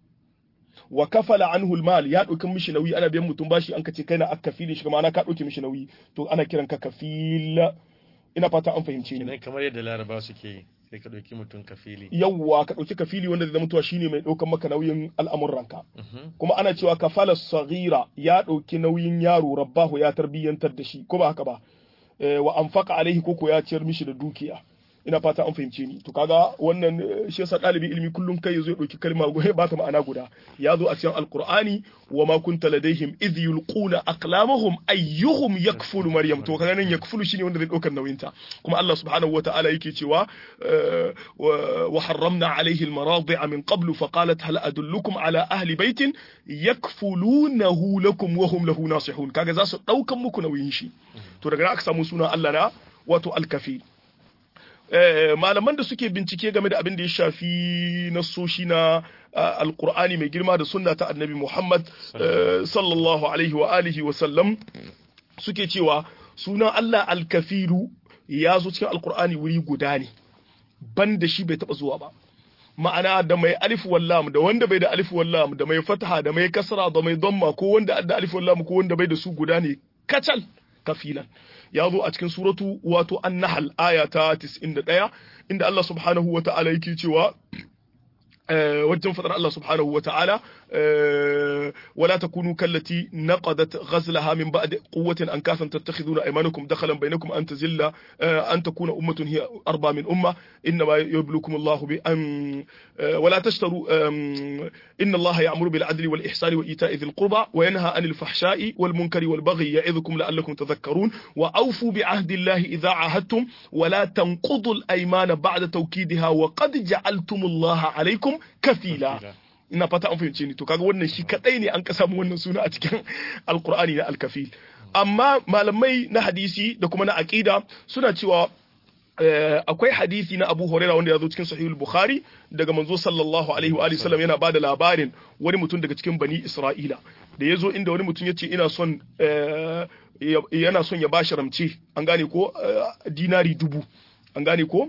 wa kafala anhu mal ya ɗauki mishi nauyi ana biyan mutum bashi an kace kai na akafili shi ma'ana ka ɗauki mishi nauyi to ana kiran ka kafil ina fata an fahimce ni kamar yadda laraba suke yi sai ka ɗauki mutum kafili yawwa ka ɗauki kafili wanda zai mutuwa shine mai ɗaukan maka nauyin al'amuranka kuma ana cewa kafala saghira ya ɗauki nauyin yaro rabbahu ya tarbiyyantar da shi ko ba haka ba wa anfaqa alaihi koko ya ciyar mishi da dukiya ina fata an fahimce ni to kaga wannan shi yasa ɗalibi ilimi kullum kai yazo ya ɗauki kalma goye ba ta ma'ana guda ya zo a cikin alqur'ani wa ma kunta ladaihim idh yulquna aqlamahum ayyuhum yakfulu maryam to kaga nan yakfulu shine wanda zai ɗaukar nauyin ta kuma Allah subhanahu wata'ala yake cewa wa harramna alaihi almaradi'a min qablu fa qalat hal adullukum ala ahli baitin yakfulunahu lakum wa hum lahu nasihun kaga za su ɗaukan muku nauyin shi to daga nan aka samu sunan Allah na wato alkafil malaman da suke bincike game da abin da ya shafi nasoshi na alkur'ani mai girma da sunna ta annabi Muhammad sallallahu alaihi wa alihi wa sallam suke cewa sunan Allah alkafiru ya zo cikin alkur'ani wuri guda ne ban da shi bai taba zuwa ba ma'ana da mai alif wallam da wanda bai da alif wallam da mai fataha da mai kasra da mai damma ko wanda da alif wallam ko wanda bai da su guda ne kacal kafilan ya zo a cikin suratu wato an-nahl aya ta 91 inda Allah subhanahu wa ta'ala yake cewa wajen fadar Allah subhanahu wa ta'ala wala takunu kallati naqadat ghazlaha min ba'd quwwatin an kasan tattakhiduna aymanakum dakhalan bainakum an tazilla an takuna ummatun hiya arba min umma inma yublukum Allah bi an wala tashtaru inna Allah ya'muru bil adli wal ihsani wa ita'i dhil qurba wa yanha 'anil fahsha'i wal munkari wal baghi ya'idhukum la'allakum tadhakkarun wa awfu bi 'ahdi Allah idha 'ahadtum wa la tanqudu al aymana ba'da tawkidiha wa qad ja'altum Allah 'alaykum kafila ina fata an fahimce ni to kaga wannan shi kadai ne an ka samu wannan suna a cikin alqur'ani na alkafil amma malamai na hadisi da kuma na aqida suna cewa akwai hadisi na Abu Huraira wanda ya zo cikin Sahihul Bukhari daga manzo sallallahu alaihi wa alihi sallam yana bada labarin wani mutum daga cikin Bani Isra'ila da ya zo inda wani mutum ya ce ina son yana son ya bashi ramce an gane ko dinari dubu an gane ko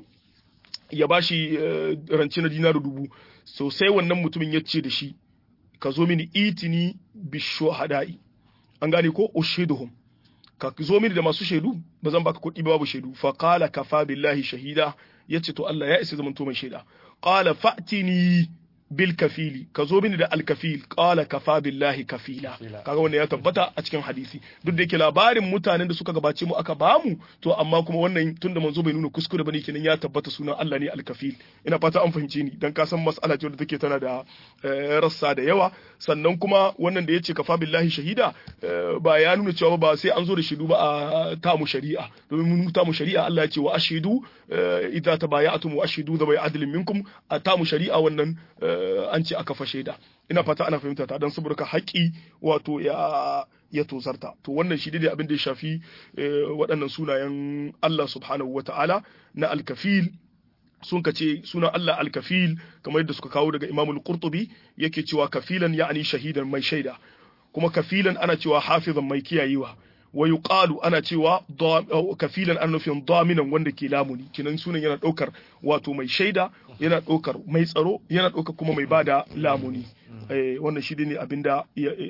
ya bashi rance na dinari dubu so sai wannan mutumin ya ce da shi ka zo mini itini bishuhada'i an gane ko ushiduhum ka zo mini da masu shaidu ba zan baka kuɗi ba babu shaidu fa qala kafa billahi shahida yace to Allah ya isa zaman to mai shaida qala fa'tini bil kafili ka zo mini da alkafil qala kafa billahi kafila kaga wannan ya tabbata a cikin hadisi duk da yake labarin mutanen da suka gabace mu aka bamu to amma kuma wannan tunda manzo bai nuna kuskure bane kenan ya tabbata sunan Allah ne alkafil ina fata an fahimce ni dan ka san mas'ala ce wadda take tana da rassa da yawa sannan kuma wannan da yace kafa billahi shahida ba ya nuna cewa ba sai an zo da shidu ba a tamu shari'a domin mun tamu shari'a Allah ya ce wa ashidu idza tabaya'tum wa ashidu da bai adlin minkum a tamu shari'a wannan an ce aka fashe da ina fata ana fahimta ta don saboda haƙi wato ya ya tozarta to wannan shi dai abin da ya shafi waɗannan sunayen Allah subhanahu wa ta'ala na alkafil sun kace sunan Allah alkafil kamar yadda suka kawo daga Imam al-Qurtubi yake cewa kafilan ya'ani shahidan mai shaida kuma kafilan ana cewa hafizan mai kiyayewa wa yuqalu ana cewa kafilan an nufin daminan wanda ke lamuni kinan sunan yana daukar wato mai shaida yana daukar mai tsaro yana daukar kuma mai bada lamuni wannan shi ne abinda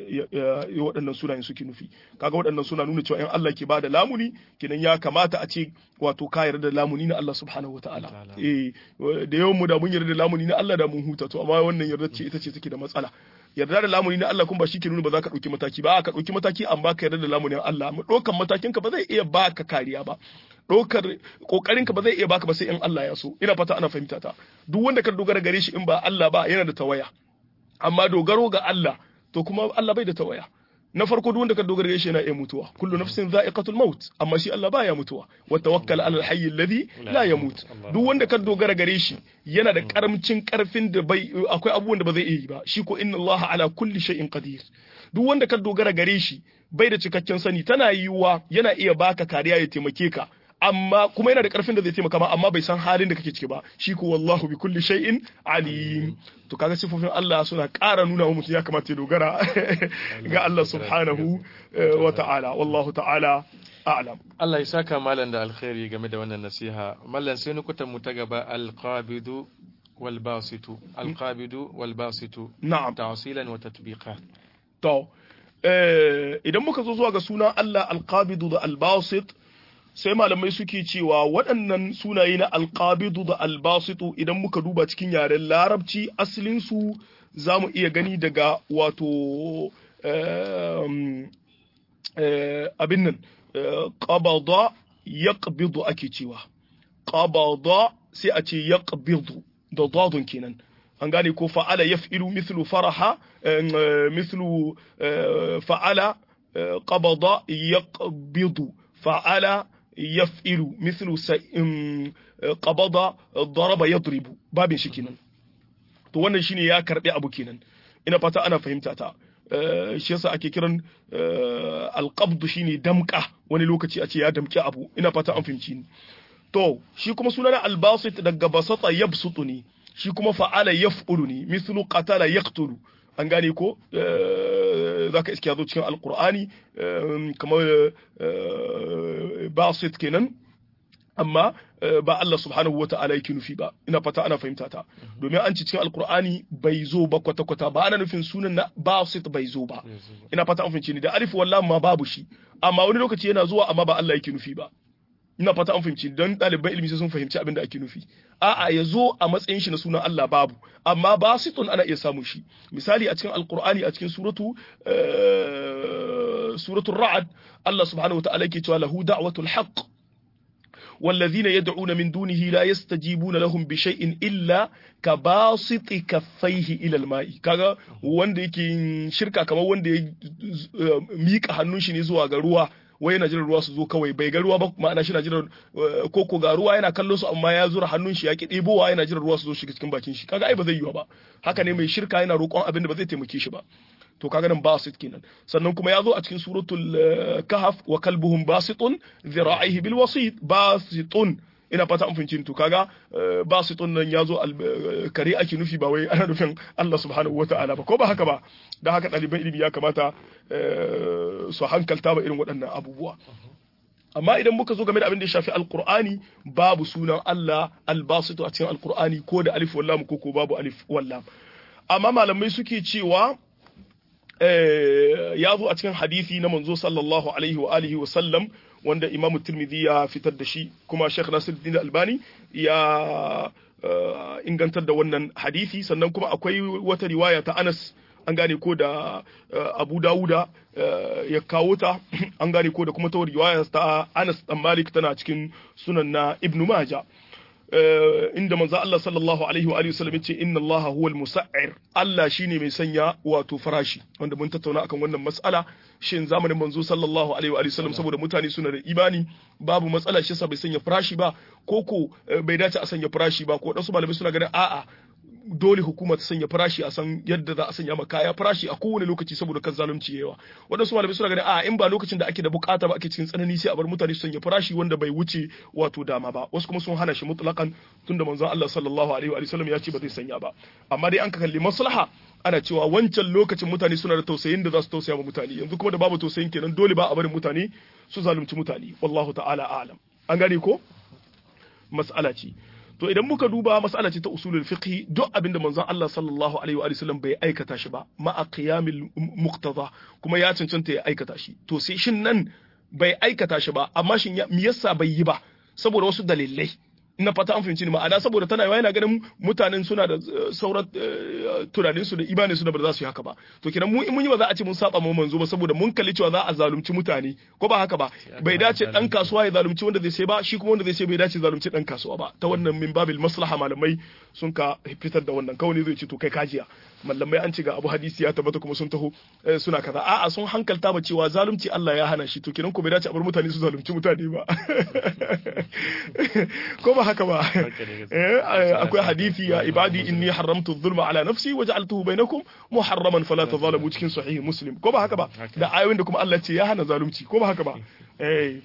waɗannan sunayen suke nufi kaga waɗannan suna nuna cewa in Allah ke bada lamuni kinan ya kamata a ce wato ka yarda da lamuni na Allah subhanahu wataala eh da yawan mu da mun yarda da lamuni na Allah da mun huta to amma wannan yarda ce ita ce take da matsala yarda da lamuni na Allah kuma ba shi ke nuna ba za ka ɗauki mataki ba ka ɗauki mataki an baka yarda da lamunin Allah ɗaukan matakin ka ba zai iya baka kariya ba ɗaukar ƙoƙarin ka ba zai iya baka ba sai in Allah ya so ina fata ana fahimta ta duk wanda ka dogara gare shi in ba Allah ba yana da tawaya amma dogaro ga Allah to kuma Allah bai da tawaya na farko duk wanda ka dogara gare shi yana iya mutuwa kullu nafsin za'iqatul maut amma shi Allah baya mutuwa wa tawakkal ala al-hayy alladhi la yamut duk wanda ka dogara gare shi yana da karamcin karfin da bai akwai abubuwan da ba zai iya yi ba shi ko inna Allah ala kulli shay'in qadir duk wanda ka dogara gare shi bai da cikakken sani tana yiwuwa yana iya baka kariya ya taimake ka amma kuma yana da karfin da zai taimaka ma amma bai san halin da kake ciki ba shi ko wallahu bi kulli shay'in alim to kaga sifofin Allah suna ƙara nuna wa mutum ya kamata ya dogara ga Allah subhanahu wa ta'ala wallahu ta'ala a'lam Allah ya saka malam da alkhairi game da wannan nasiha mallan sai nukutan mu ta gaba alqabidu wal basitu alqabidu wal basitu na'am tawsilan wa tatbiqa to idan muka zo zuwa ga sunan Allah alqabidu da albasit sai malamai suke cewa waɗannan sunaye na alƙabidu da albasitu idan muka duba cikin yaren larabci asalinsu za mu iya gani daga wato abin nan ƙabada ya ake cewa ƙabada sai a ce ya da dadun kenan an gane ko fa'ala ya fi'ilu mithlu faraha mithlu fa'ala ƙabada ya fa'ala yaf'ilu mithlu qabada daraba yadribu babin shi kenan to wannan shine ya karbi abu kenan ina fata ana fahimta ta shi yasa ake kiran alqabd shine damka wani lokaci a ce ya damki abu ina fata an fahimci ni to shi kuma sunan albasit daga basata yabsutu ne shi kuma fa'ala yaf'ulu ne mithlu qatala yaqtulu an gane ko za ka iske ya zo cikin alkur'ani kamar basit kenan amma ba Allah subhanahu wata'ala yake nufi ba ina fata ana fahimta ta domin an ci cikin alkur'ani bai zo ba kwata-kwata ba ana nufin sunan na basit bai zo ba ina fata an fahimci ni da alif wallah ma babu shi amma wani lokaci yana zuwa amma ba Allah yake nufi ba ina fata an fahimci don ɗaliban ilimi sun fahimci abin da ake nufi a'a ya zo a matsayin shi na sunan Allah babu amma basitun ana iya samun shi misali a cikin alqur'ani a cikin suratu suratul ra'd Allah subhanahu wataala yake cewa lahu da'watul haqq والذين يدعون من دونه لا يستجيبون لهم بشيء إلا كباسط كفيه إلى الماء kaga wanda yake shirka kamar wanda ya mika hannun shi ne zuwa ga ruwa wai yana jiran ruwa su zo kawai bai ga ruwa ba ma'ana shi na jiran koko ga ruwa yana kallon su amma ya zura hannun shi ya ki ɗebowa yana jiran ruwa su zo shiga cikin bakin shi kaga ai ba zai yiwa ba haka ne mai shirka yana roƙon abin da ba zai taimake shi ba to kaga nan basit kenan sannan kuma ya zo a cikin suratul kahf wa kalbuhum basitun dhira'ihi bil wasit basitun ina fata an fahimci to kaga ba su nan ya zo kare ake nufi ba wai ana nufin Allah subhanahu wata'ala ba ko ba haka ba da haka ɗaliban ilimi ya kamata su hankalta ba irin waɗannan abubuwa amma idan muka zo game da abin da ya shafi alkur'ani babu sunan Allah albasitu a cikin alkur'ani ko da alif wallam ko ko babu alif wallam amma malamai suke cewa ya zo a cikin hadisi na manzo sallallahu alaihi wa alihi wa sallam wanda Imam Tirmidhi ya fitar da shi kuma Sheikh Nasiruddin Albani ya ingantar da wannan hadisi sannan kuma akwai wata riwaya ta Anas an gane ko da Abu Dawuda ya kawo ta an gane ko da kuma ta riwaya ta Anas dan Malik tana cikin sunan na Ibn Majah inda manzo Allah sallallahu alaihi wa alihi wasallam yace inna Allah huwal musa'ir Allah shine mai sanya wato farashi wanda mun tattauna akan wannan mas'ala shin zamanin manzo sallallahu alaihi wa alihi wasallam saboda mutane suna da imani babu matsala shi sa bai sanya farashi ba ko ko bai dace a sanya farashi ba ko wasu malamai suna ganin a'a dole hukuma ta sanya farashi a san yadda za a sanya ma kaya farashi a kowane lokaci saboda kan zalunci yawa wadansu malamai suna ganin a in ba lokacin da ake da bukata ba ake cikin tsanani sai a bar mutane su sanya farashi wanda bai wuce wato dama ba wasu kuma sun hana shi mutlaqan tunda manzon Allah sallallahu alaihi wa sallam ya ce ba zai sanya ba amma dai an ka kalli maslaha ana cewa wancan lokacin mutane suna da tausayin da za su tausaya ma mutane yanzu kuma da babu tausayin kenan dole ba a barin mutane su zalunci mutane wallahu ta'ala a'lam an gane ko mas'ala ce to idan muka duba mas'ala ce ta usulul fiqh duk abinda manzon Allah sallallahu alaihi wa sallam bai aikata shi ba ma'a qiyamil muqtada kuma ya cancanta ya aikata shi to sai shin nan bai aikata shi ba amma shin me yasa bai yi ba saboda wasu dalilai na fata an fahimci ni ma'ana saboda tana yawa yana ganin mutanen suna da sauran tunanin su da imanin su da ba za su yi haka ba to kenan mu in mun yi ba za a ce mun saba mu manzo ba saboda mun kalli cewa za a zalunci mutane ko ba haka ba bai dace dan kasuwa ya zalunci wanda zai sai ba shi kuma wanda zai sai bai dace zalunci dan kasuwa ba ta wannan min babil maslaha malamai sun ka fitar da wannan kawai zai ce to kai kajiya mallamai an ce ga abu hadisi ya tabbata kuma sun taho suna kaza a'a sun hankalta ba cewa zalunci Allah ya hana shi to kenan ko bai dace a bar mutane su zalunci mutane ba ko ba haka ba akwai hadisi ya ibadi inni haramtu dhulma ala nafsi wa ja'altuhu bainakum muharraman fala tadhalamu cikin sahih muslim ko ba haka ba da ayoyin da kuma Allah ce ya hana zalunci ko ba haka ba eh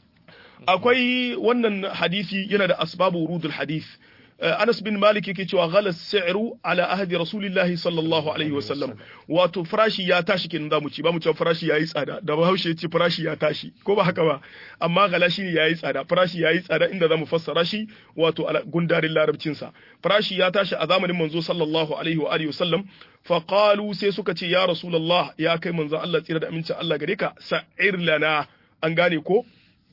akwai wannan hadisi yana da asbabu wurudul hadith Anas bin Malik yake cewa ghalas si'ru ala ahdi Rasulillah sallallahu alaihi wasallam wato farashi ya tashi kenan zamu ci ba mu cewa farashi yayi tsada da Bahaushe ya ce farashi ya tashi ko ba haka ba amma gala shine yayi tsada farashi yayi tsada inda zamu fassara shi wato ala gundarin larabcin sa farashi ya tashi a zamanin manzo sallallahu alaihi wa alihi wasallam fa qalu sai suka ce ya Rasulullah ya kai manzo Allah tsira da amincin Allah gare ka sa'ir lana an gane ko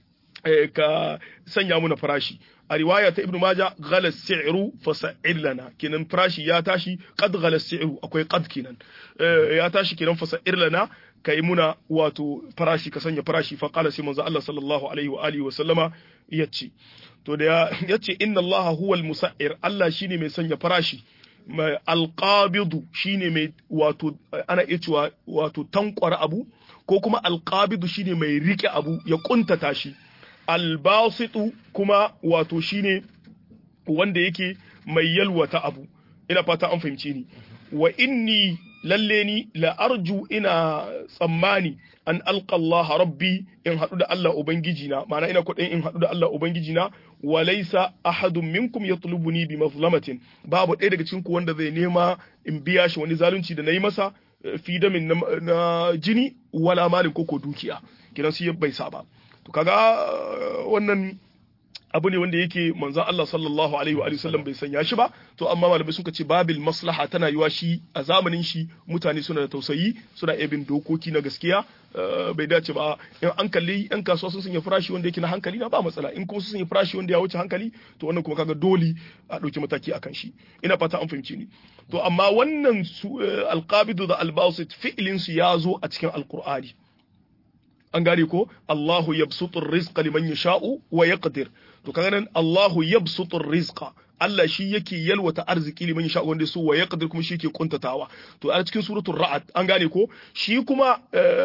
ka sanya muna farashi a riwaya ta ibnu maja ghalas si'ru fa sa'ir lana kenan farashi ya tashi qad ghalas si'ru akwai qad kenan ya tashi kenan fa sa'ir lana kai muna wato farashi ka sanya farashi fa qala sai manzo Allah sallallahu alaihi wa alihi wa sallama yace to da yace inna Allah huwa al-musa'ir Allah shine mai sanya farashi mai alqabidu shine mai wato ana iya cewa wato tankwara abu ko kuma alqabidu shine mai rike abu ya kuntata shi albasitu kuma wato shine wanda yake mai yalwata abu ina fata an fahimce ni wa inni lalle ni la arju ina tsammani an alqa Allah rabbi in hadu da Allah ubangiji na ma'ana ina kudin in hadu da Allah ubangiji na wa laysa ahadun minkum yatlubuni bi mazlamatin babu ɗaya daga cikin ku wanda zai nema in biya shi wani zalunci da nayi masa fi damin na, jini wala malin koko dukiya kiran su bai saba to kaga wannan abu ne wanda yake manzon Allah sallallahu alaihi wa sallam bai sanya shi ba to amma malamai suka ce babil maslaha tana yiwa shi a zamanin shi mutane suna da tausayi suna iya bin dokoki na gaskiya bai dace ba in an kalli yan kasuwa sun sanya farashi wanda yake na hankali na ba matsala in kuma sun sanya farashi wanda ya wuce hankali to wannan kuma kaga dole a ɗauki mataki akan shi ina fata an fahimci ni to amma wannan alqabidu da albasit fi'lin su ya zo a cikin alqur'ani an gane ko Allahu yabsutur rizqa liman yasha'u wa yaqdir to kaga nan Allahu yabsutur rizqa Allah shi yake yalwata arziki liman yasha'u wanda su wa yaqdir kuma shi yake kuntatawa to a cikin suratul ra'd an gane ko shi kuma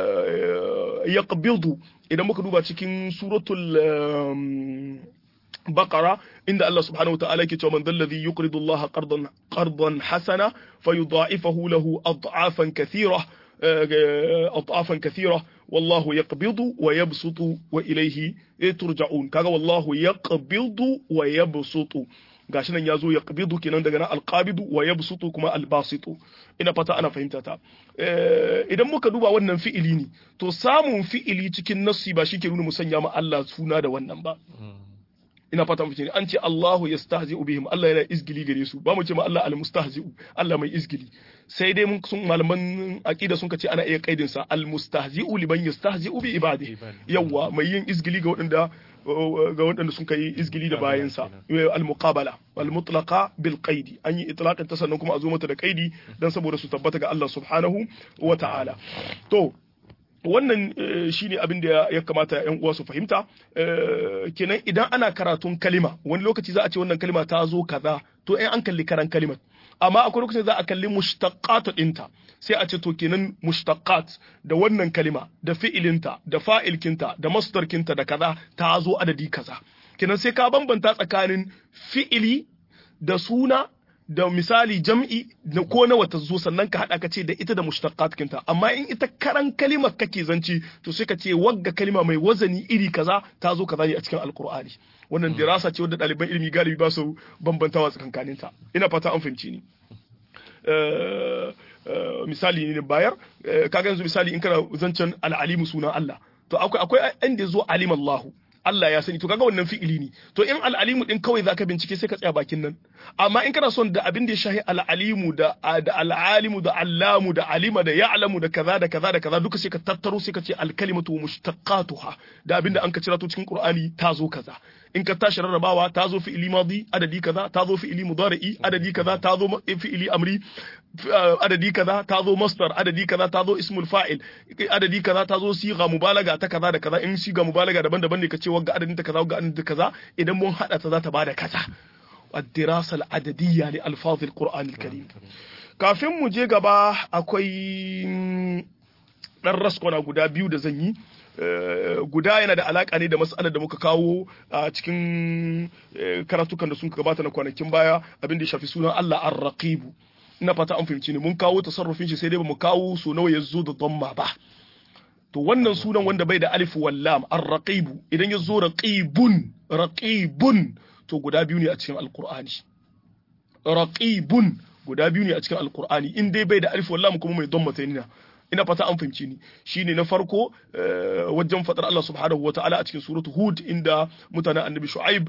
yaqbidu idan muka duba cikin suratul بقرة إن الله سبحانه وتعالى كتب من ذا الذي يقرض الله قرضا قرضا حسنا فيضاعفه له أضعافا كثيرة atafan kathira wallahu yaqbidu wa yabsutu wa ilayhi turja'un kaga wallahu yaqbidu wa yabsutu gashi nan yazo yaqbidu kenan daga nan alqabidu wa yabsutu kuma albasitu ina fata ana fahimta ta idan muka duba wannan fi'ili ne to samun fi'ili cikin nassi ba shi ke nuna musanya ma Allah suna da wannan ba ina fata mu an ce Allahu yastahzi'u bihim Allah yana izgili gare su ba mu ce ma Allah al-mustahzi'u Allah mai izgili sai dai mun sun malaman aqida sun ce ana iya kaidin sa al-mustahzi'u liman yastahzi'u bi ibadihi yawa mai yin izgili ga waɗanda ga waɗanda sun kai izgili da bayan sa al-muqabala al-mutlaqa bil qaidi an yi itlaqin ta sannan kuma a zo mata da qaidi dan saboda su tabbata ga Allah subhanahu wa ta'ala to wannan shine abin da ya kamata yan uwa su fahimta kenan idan ana karatun kalima wani lokaci za a ce wannan kalima ta zo kaza to in an kalli karan kalimar amma akwai lokacin za a kalli mushtaqat dinta sai a ce to kenan mushtaqat da wannan kalima da fi'ilinta da fa'ilkinta da masdarkinta da kaza ta zo adadi kaza kenan sai ka bambanta tsakanin fi'ili da suna da misali jam'i da ko nawa ta zo sannan ka haɗa ka ce da ita da mushtaqat kinta amma in ita karan kalimar kake zanci to sai ka ce wagga kalima mai wazani iri kaza ta zo kaza ne a cikin alqur'ani wannan dirasa ce wadda ɗaliban ilimi galibi ba su bambantawa tsakankanin ta ina fata an fahimci ni misali ne bayar kaga yanzu misali in kana zancen al'alimu sunan Allah to akwai akwai inda zo alim Allahu Allah ya sani to kaga wannan fi'ili ne to in al'alimu din kawai zaka bincike sai ka tsaya bakin nan amma in kana son da abin da ya shahi al'alimu da da al'alimu da allamu da alima da ya'lamu da kaza da kaza da kaza duka sai ka tattaro sai ka ce al-kalimatu mushtaqatuha da abin da an ka cira to cikin Qur'ani ta zo kaza in ka tashi rarrabawa ta zo fi'ili madi adadi kaza ta zo fi'ili mudari'i adadi kaza ta zo fi'ili amri adadi kaza ta zo masdar adadi kaza ta zo ismul fa'il adadi kaza ta zo siga mubalaga ta kaza da kaza in siga mubalaga daban-daban ne ka ce wagga adadin ta kaza wagga adadin ta kaza idan mun hada ta za ta bada kaza الدراسة العددية لألفاظ القرآن الكريم kafin mu je gaba akwai ɗan raskona guda biyu da zan yi guda yana da alaƙa ne da matsalar da muka kawo a cikin karatukan da sun gabata na kwanakin baya abin da ya shafi sunan Allah ar-raqibu ina fata an fahimci ne mun kawo tasarrufin shi sai dai ba mu kawo so nawa ya zo da dhamma ba to wannan sunan wanda bai da alif wal lam ar-raqibu idan ya zo raqibun raqibun to guda biyu ne a cikin alqur'ani raqibun guda biyu ne a cikin alqur'ani in dai bai da alif wal lam kuma mai dhamma ne ina fata an fahimci ni shine na farko wajen fadar Allah subhanahu wa ta'ala a cikin suratu hud inda mutanen annabi shu'aib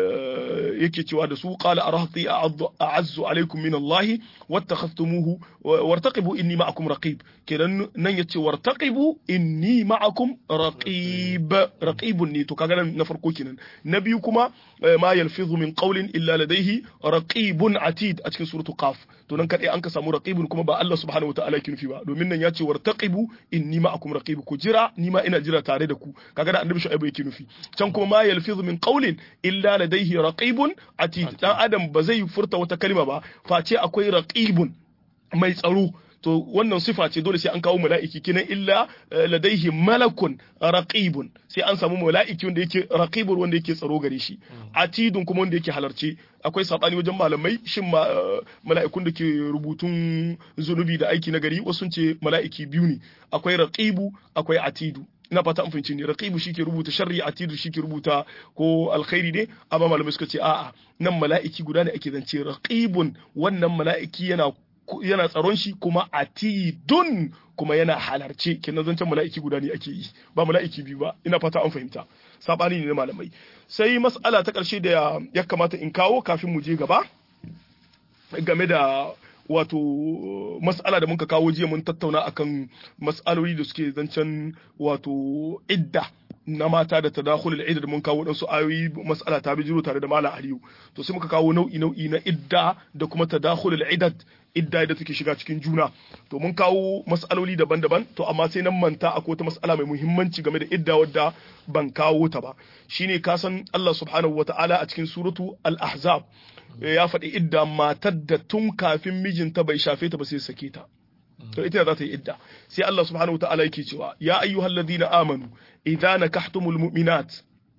yake cewa da su qala arahti a'azzu alaikum min Allah wattakhadhtumuhu wartaqibu inni ma'akum raqib kenan nan yace wartaqibu inni ma'akum raqib raqibun ne to kaga nan na farko kenan na biyu kuma ma yalfizu min qawlin illa ladayhi raqibun atid a cikin suratu qaf to nan kadai an ka samu raqibun kuma ba Allah subhanahu wa ta'ala yake nufi ba domin nan ya ce wartaqibu inni ma'akum raqib ku jira ni ma ina jira tare da ku kaga da annabi shu'aibu yake nufi can kuma ma yalfizu min qawlin illa ladayhi raqibun atid dan adam ba zai furta wata kalma ba face akwai raqibun mai tsaro to wannan sifa ce dole sai an kawo mala'iki kinan illa ladaihi malakun raqibun sai an samu mala'iki wanda yake raqibun wanda yake tsaro gare shi atidun kuma wanda yake halarce akwai sabani wajen malamai shin mala'ikun da ke rubutun zunubi da aiki na gari wasu ce mala'iki biyu ne akwai raqibu akwai atidu ina fata an fahimci ne raqibu shike rubuta sharri atidu shike rubuta ko alkhairi ne amma malamai suka ce a'a nan mala'iki guda ne ake zance raqibun wannan mala'iki yana yana tsaron shi kuma atidun kuma yana halarce kenan zancen mala'iki guda ne ake yi ba mala'iki biyu ba ina fata an fahimta sabani ne na malamai sai mas'ala ta ƙarshe da ya kamata in kawo kafin mu je gaba game da wato mas'ala da muka kawo jiya mun tattauna akan mas'aloli da suke zancen wato idda na mata da tadakhulul idda da mun kawo dan su ayoyi mas'ala ta bijiro tare da mala aliyu to sai muka kawo nau'i nau'i na idda da kuma tadakhulul iddat idda da take shiga cikin juna to mun kawo mas'aloli daban-daban to amma sai nan manta akwai wata mas'ala mai muhimmanci game da idda wadda ban kawo ta ba shine ka san Allah subhanahu wata'ala a cikin suratu al-ahzab ya faɗi idda matar da tun kafin mijinta bai shafe ta ba sai sake ta to ita za ta yi idda sai Allah subhanahu wata'ala yake cewa ya ayyuhalladhina amanu idza nakahtumul mu'minat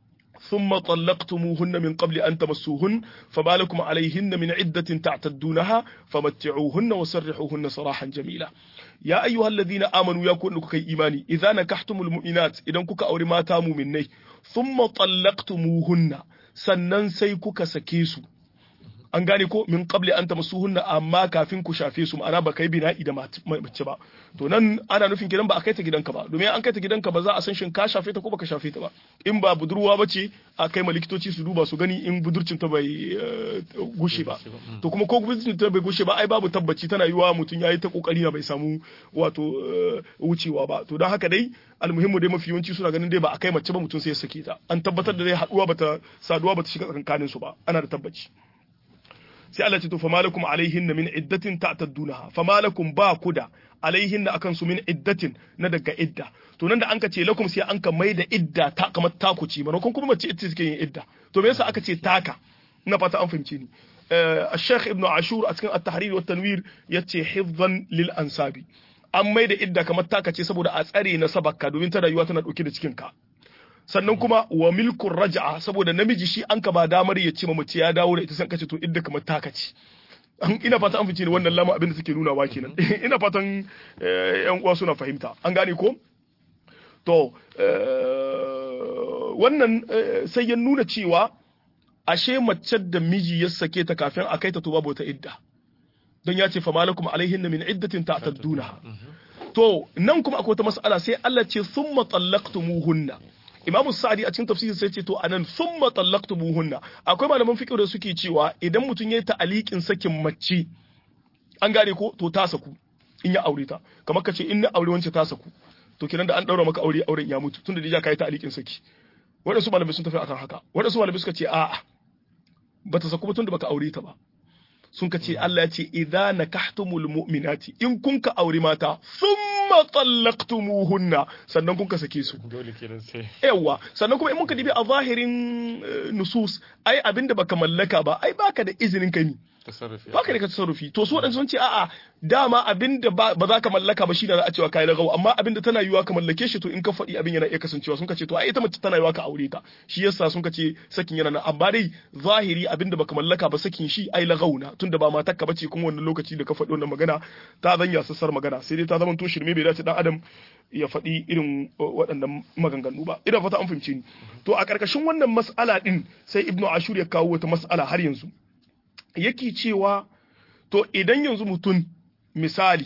ثم طلقتموهن من قبل أن تمسوهن فما لكم عليهن من عدة تعتدونها فمتعوهن وسرحوهن سراحا جميلا يا أيها الذين آمنوا يكون كي إيماني إذا نكحتم المؤمنات إذا كوكا أوري ما تاموا مني ثم طلقتموهن sannan sai kuka sake su an gane ko min qabli an tamassuhunna amma kafin ku shafe su ma'ana ba kai bina'i da mace ba to nan ana nufin gidan ba a kai ta gidanka ba domin an kai ta gidanka ba za a san shin ka shafe ta ko baka shafe ta ba in ba budurwa ba ce a kai ma likitoci su duba su gani in budurcin ta bai gushe ba to kuma ko budurcin ta bai gushe ba ai babu tabbaci tana yiwa mutum yayi ta kokari na bai samu wato wucewa ba to don haka dai almuhimmu dai mafi yawanci suna ganin dai ba a kai mace ba mutum sai ya sake ta an tabbatar da dai haduwa bata saduwa bata shiga tsakanin su ba ana da tabbaci sai Allah ce to famalakum alaihin min iddatin ta'taddunaha famalakum ba ku da alaihin akan su min iddatin na daga idda to nan da an ka ce lakum sai an ka mai da idda ta kamar taku ci manakon kuma mace ita take yin idda to me yasa aka ce taka ina fata an fahimce ni الشيخ ابن عاشور a cikin التحرير والتنوير yace hifzan lil ansabi an mai da idda kamar taka ce saboda a tsare na sabakka domin ta rayuwa tana dauke da cikin ka sannan kuma wa milkun raja'a saboda namiji shi an ka ba damar ya ce mace ya dawo da ita san kace to idda kamar taka ce ina fata an fice ni wannan lama abin da suke nuna wa kenan ina fatan yan uwa suna fahimta an gane ko to wannan sai ya nuna cewa ashe mace da miji ya sake ta kafin a kai ta to babu wata idda don ya ce fa malakum alaihinna min iddatin ta'tadduna to nan kuma akwai wata mas'ala sai Allah ce summa tallaqtumuhunna Imamu Sa'di a cikin tafsirin sai ce to anan summa tallaqtumuhunna akwai malaman fiqh da suke cewa idan mutum yayi ta'aliqin sakin mace an gane ko to ta saku in ya aure ta kamar kace in na aure wance ta saku to kiran da an daura maka aure auren ya mutu tunda dija kai ta'aliqin saki wadansu malamai sun tafi akan haka wadansu malamai suka ce a'a bata saku ba tunda baka aure ta ba sun ka ce Allah ya ce idza nakahtumul mu'minati in kun ka aure mata thumma tallaqtumuhunna sannan kun ka sake su dole kenan sai yawa sannan kuma in muka dibi a zahirin nusus ai abinda baka mallaka ba ai baka da izinin ka ni tasarrufi baka da ka tasarrufi to su waɗansu sun ce a'a dama abinda ba za ka mallaka ba shine za a cewa kai lagawa amma abinda tana yiwa ka mallake shi to in ka faɗi abin yana iya kasancewa sun ka ce to ai ita mace tana yiwa ka aure ta shi yasa sun ka ce sakin yana nan amma dai zahiri abinda baka mallaka ba sakin shi ai lagauna tunda ba matar ka bace kuma wannan lokaci da ka faɗi wannan magana ta zanya sassar magana sai dai ta zama to shirme bai dace dan adam ya faɗi irin waɗannan maganganu ba ina fata an fahimce ni to a ƙarƙashin wannan mas'ala din sai ibnu ashur ya kawo wata mas'ala har yanzu yake cewa to idan yanzu mutum misali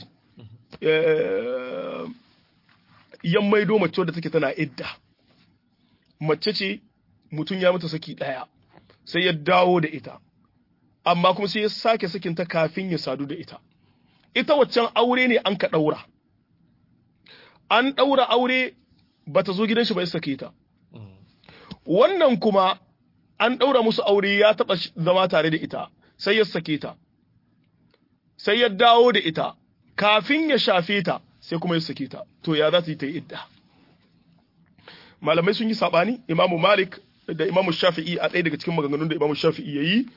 yan maido mace wadda take tana idda mace ce mutum ya mata saki ɗaya sai ya dawo da ita amma kuma sai ya sake sakinta kafin ya sadu da ita ita waccan aure ne an ka ɗaura an ɗaura aure ba ta zo gidan shi ba ya sake ta wannan kuma an ɗaura musu aure ya taɓa zama tare da ita sai ya sake ta sai ya dawo da ita kafin ya shafe ta sai kuma ya sake ta to ya za ta yi ta idda malamai sun yi sabani imamu malik da imamu shafi'i a ɗaya daga cikin maganganun da imamu shafi'i ya yi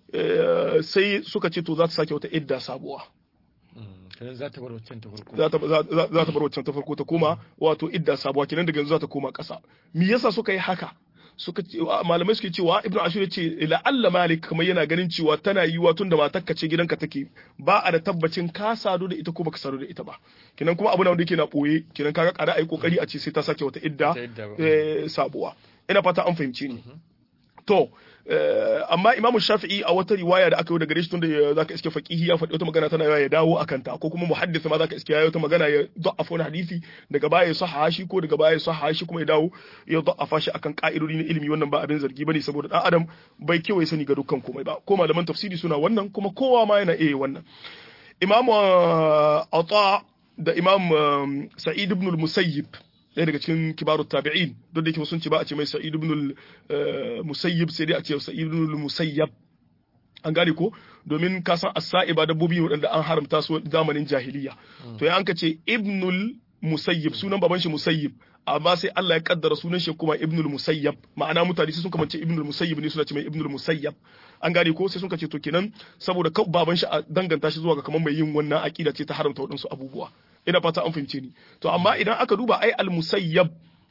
sai suka ce to za ta sake wata idda sabuwa za ta bar waccan ta farko za ta bar waccan ta farko ta koma wato idda sabuwa kenan daga yanzu za ta koma ƙasa me yasa suka yi haka suka ce malamai suke cewa ibnu ashur ce la'alla malik kamar yana ganin cewa tana yiwa tun da matarka ce gidanka take ba a da tabbacin ka sadu da ita ko baka sadu da ita ba kinan kuma abu na wanda yake na boye kinan kaga kada ai kokari a ce sai ta sake wata idda sabuwa ina fata an fahimce ni to amma imamu shafi'i a wata riwaya da aka yi daga shi tunda zaka iske faqihi ya faɗi wata magana tana ya dawo akan ta ko kuma muhaddis ma zaka iske ya wata magana ya da'afa wani hadisi daga baya ya sahaha shi ko daga baya ya sahaha shi kuma ya dawo ya da'afa shi akan ka'idodi na ilimi wannan ba abin zargi bane saboda dan adam bai kewaye sani ga dukkan komai ba ko malaman tafsiri suna wannan kuma kowa ma yana iya wannan imamu ata da imam sa'id ibn al-musayyib ɗaya daga cikin kibarut tabi'in duk da yake sun ce ba a ce mai sa'id ibn musayyib sai dai a ce sa'id ibn musayyab an gane ko domin ka san as-sa'iba dabbobi waɗanda an haramta su zamanin jahiliya to ya an ka ce ibnul musayyib sunan baban shi musayyib amma sai Allah ya kaddara sunan shi kuma ibnul musayyab ma'ana mutane sai sun kamance ibnul musayyib ne suna ce mai ibnul musayyab an gane ko sai sun ce to kenan saboda baban shi a danganta shi zuwa ga kamar mai yin wannan aqida ce ta haramta waɗansu abubuwa ina fata an fahimce ni to amma idan aka duba ai al-musayyab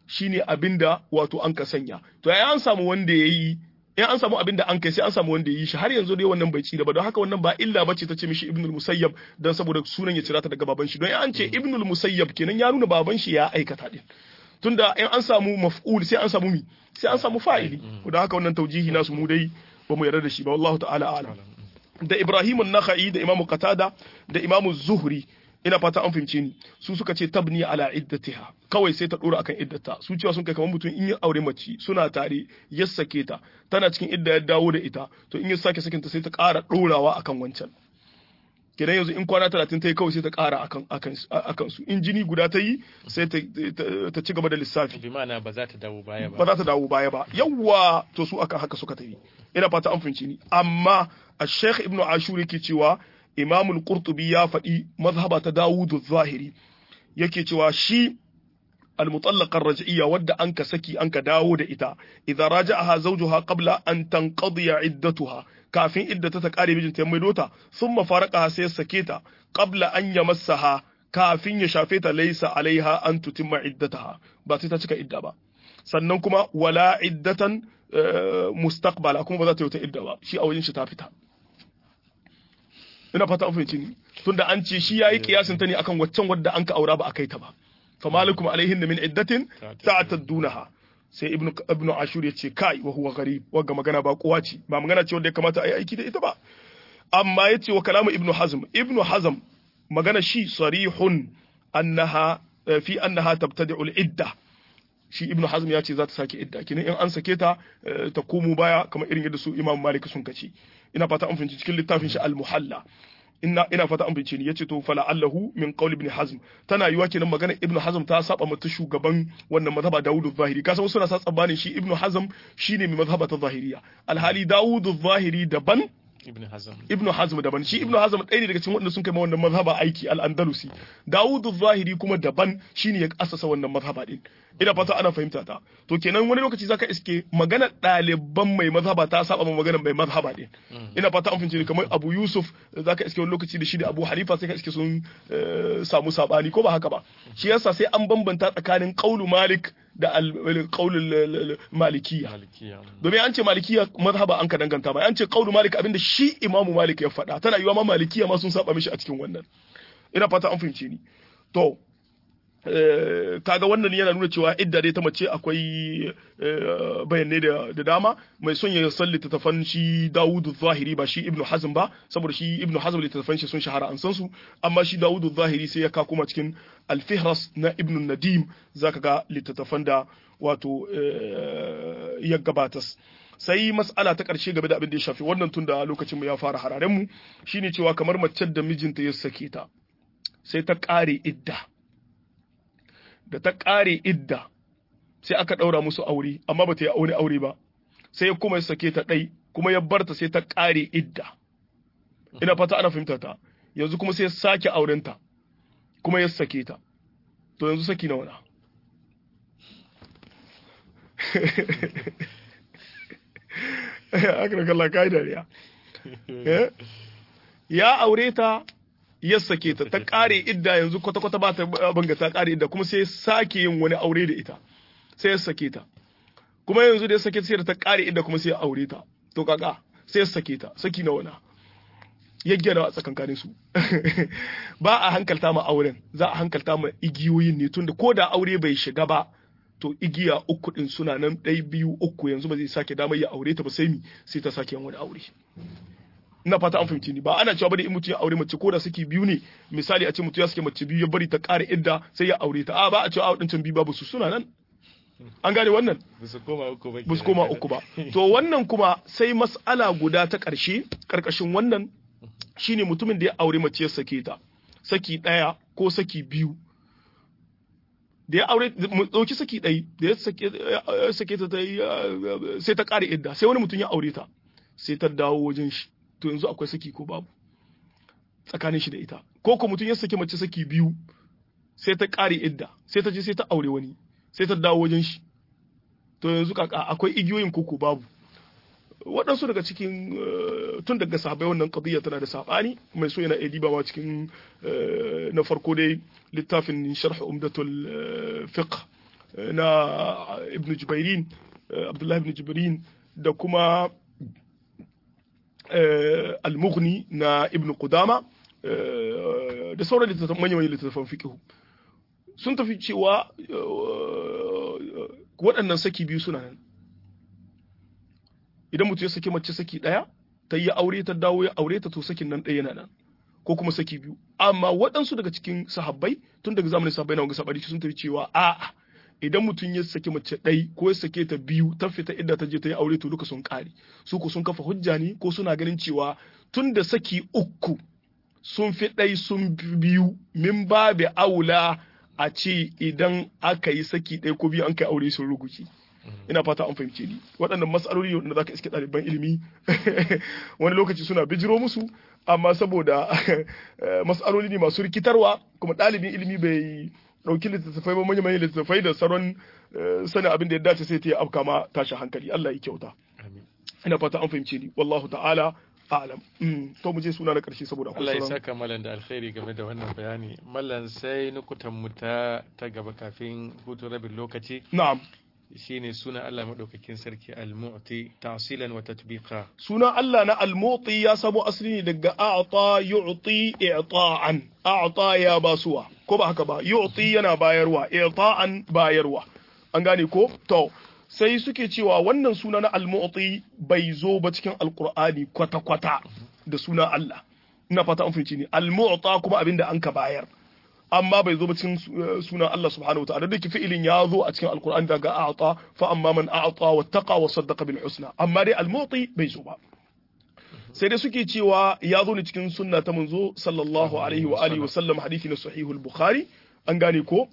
shine abinda wato an ka sanya to ai an samu wanda yayi in an samu abinda an kai sai an samu wanda yayi shi har yanzu dai wannan bai ci ba don haka wannan ba illa bace ta ce mishi ibnul musayyab dan saboda sunan ya cira ta daga baban shi don an ce ibnul musayyab kenan ya nuna baban shi ya aikata din tunda in an samu maf'ul sai an samu mi sai an samu fa'ili don haka wannan taujihi nasu mu dai ba mu yarda da shi ba wallahu ta'ala a'lam da Ibrahim an-Nakhai da Imam Qatada da Imam Zuhri ina fata an fahimce ni su suka ce tabni ala iddatiha kawai sai ta dora akan iddata su cewa sun kai kamar mutum in ya aure mace suna tare ya sake ta tana cikin idda ya dawo da ita to in ya sake sakinta sai ta ƙara dorawa akan wancan kenan yanzu in kwana talatin ta yi kawai sai ta ƙara akan akan akan su in jini guda ta yi sai ta ta ci gaba da lissafi bi ma'ana ba za ta dawo baya ba ba za ta dawo baya ba yawwa to su akan haka suka tafi ina fata an fahimci ni amma al-sheikh ibnu ashur yake cewa imamul qurtubi ya faɗi mazhaba ta dawudu zahiri yake cewa shi المطلقة الرجعية ود أنك سكي أنك داود إتا إذا راجعها زوجها قبل أن تنقضي عدتها كافين إدة تكاري بجن تيميدوتا ثم فارقها سيسكيتا قبل أن يمسها كافين يشافيتا ليس عليها أن تتم عدتها باتتا تك إدة با sannan kuma wala iddatan mustaqbala kuma ba za ta yi wata idda ba shi a wajen shi ta fita ina fata an fahimci ni tunda an ce shi yayi kiyasin ta ne akan waccan wadda an ka aura ba a kai ta ba famalikum alaihin min iddatin ta'taddunaha sai ibnu ibnu ashur yace kai wa huwa gharib wagga magana ba kowa ce ba magana ce wanda ya kamata a yi aiki da ita ba amma yace wa kalamu ibnu hazm ibnu hazm magana shi sarihun annaha fi annaha tabtadi'u al-idda shi ibnu hazm ya ce za ta sake idda kenan in an sake ta ta komo baya kamar irin yadda su imam malik sun kace ina fata an fahimci cikin littafin shi al-muhalla ina ina fata an bincike ni yace to fala allahu min qawl ibn hazm tana yiwa kenan magana ibn hazm ta saba mata shugaban wannan mazhaba dawud zahiri kasan suna sa tsabanin shi ibn hazm shine mai mazhaba ta zahiriya alhali dawud zahiri daban ibn hazm ibn hazm daban shi ibn hazm ɗaya ne daga cikin wanda sun kai wannan mazhaba aiki al-andalusi dawud zahiri kuma daban shine ya asasa wannan mazhaba din ina fata ana fahimta ta to kenan wani lokaci zaka iske magana ɗaliban mai mazhaba ta saba ma magana mai mazhaba din ina fata an fahimci kamar Abu Yusuf zaka iske wani lokaci da shi da Abu Hanifa sai ka iske sun samu sabani ko ba haka ba shi yasa sai an bambanta tsakanin qaulu Malik da qaulul Malikiyya domin an ce Malikiyya mazhaba an ka danganta ba an ce qaulu Malik abinda shi Imam Malik ya faɗa tana yiwa ma Malikiyya ma sun saba mishi a cikin wannan ina fata an fahimce ni to kaga wannan yana nuna cewa idda dai ta mace akwai bayanai da dama mai son ya san littattafan shi Dawudu Zahiri ba shi Ibn Hazm ba saboda shi Ibn Hazm littattafan shi sun shahara an san su amma shi Dawudu Zahiri sai ya ka kuma cikin Al-Fihras na Ibn Nadim zaka ga littattafan da wato ya gabatas sai mas'ala ta ƙarshe game da abin da ya shafi wannan tun da lokacin mu ya fara hararen mu shine cewa kamar mace da mijinta ya sake ta sai ta ƙare idda da ta ƙare idda sai aka ɗaura musu aure amma ba ta yi aure aure ba sai ya kuma ya sake ta ɗai kuma ya barta sai ta ƙare idda ina fata ana fahimta ta yanzu kuma sai ya sake aurenta kuma ya sake ta to yanzu saki na wana aka kalla kai dariya ya aure ta ya sake ta ta kare idda yanzu kwata-kwata ba ta banga ta kare idda kuma sai sake yin wani aure da ita sai ya sake ta kuma yanzu da ya sake ta sai da ta kare idda kuma sai ya aure ta to kaka sai ya sake ta saki na wana ya gyara a tsakankanin su ba a hankalta ma auren za a hankalta ma igiyoyin ne tunda ko da aure bai shiga ba to igiya uku din suna nan ɗai biyu uku yanzu ba zai sake damar ya aure ta ba sai mi sai ta sake yin wani aure ina fata an fahimci ni ba ana cewa bane in mutum ya aure mace ko da suke biyu ne misali a ce mutum ya sake mace biyu ya bari ta ƙara idda sai ya aure ta a ba a cewa a wadancan biyu babu su suna nan an gane wannan ba su koma uku ba ba su koma uku ba to wannan kuma sai mas'ala guda ta ƙarshe ƙarƙashin wannan shine mutumin da ya aure mace ya sake ta saki ɗaya ko saki biyu da ya aure dauki saki ɗai da ya sake ta sai ta ƙare idda sai wani mutum ya aure ta sai ta dawo wajen shi to yanzu akwai saki ko babu tsakanin shi da ita ko ko mutum ya sake mace saki biyu sai ta ƙare idda sai ta je sai ta aure wani sai ta dawo wajen shi to yanzu kaka akwai igiyoyin koko babu waɗansu daga cikin tun daga sahabai wannan qadiyya tana da sabani mai so yana iya ma cikin na farko dai littafin sharh umdatul fiqh na ibn Jubairin Abdullah ibn Jubairin da kuma al-Mughni na ibn Qudama da sauran littattafan manyan littattafan fiqh sun tafi cewa waɗannan saki biyu suna nan idan mutum ya saki mace saki ɗaya ta yi aure ta dawo ya aure ta to sakin nan ɗaya yana nan ko kuma saki biyu amma waɗansu daga cikin sahabbai tun daga zamanin sahabbai na wanga sabari sun tafi cewa a'a idan mutum ya saki mace ɗai ko ya sake ta biyu ta fita inda ta je ta yi aure to duka sun ƙare su ko sun kafa hujja ne ko suna ganin cewa tun da saki uku sun fi ɗai sun biyu min babu aula a ce idan aka yi saki ɗaya ko biyu an kai aure sun ruguci ina fata an fahimce ni waɗannan matsaloli wanda zaka iske ɗaliban ilimi wani lokaci suna bijiro musu amma saboda matsaloli ne masu rikitarwa kuma ɗalibin ilimi bai ɗauki littattafai ba manyan littattafai da sauran sanin abin da ya dace sai ta yi afka ma tashi hankali Allah ya kyauta ina fata an fahimce ni wallahu ta'ala a'lam to mu je suna na karshe saboda Allah ya saka mallan da alkhairi game da wannan bayani mallan sai nukutan mu ta ta gaba kafin hutu rabin lokaci na'am shine suna Allah madaukakin sarki al-mu'ti ta'silan wa tatbiqa suna Allah na al-mu'ti ya samo asali ne daga a'ta yu'ti i'ta'an a'ta ya basuwa ko ba haka ba yu'ti yana bayarwa i'ta'an bayarwa an gane ko to sai suke cewa wannan suna na al-mu'ti bai zo ba cikin alqur'ani kwata kwata da suna Allah ina fata an fahimci ne al-mu'ta kuma abinda an ka bayar amma bai zo ba cikin sunan Allah subhanahu wataala da fi'ilin ya zo a cikin alkur'ani daga a'ta fa amma man a'ta wa taqa wa saddaqa bil husna amma dai al-mu'ti bai zo ba sai dai suke cewa ya zo ne cikin sunna ta manzo sallallahu alaihi wa alihi wa sallam hadisi na sahihul bukhari an gane ko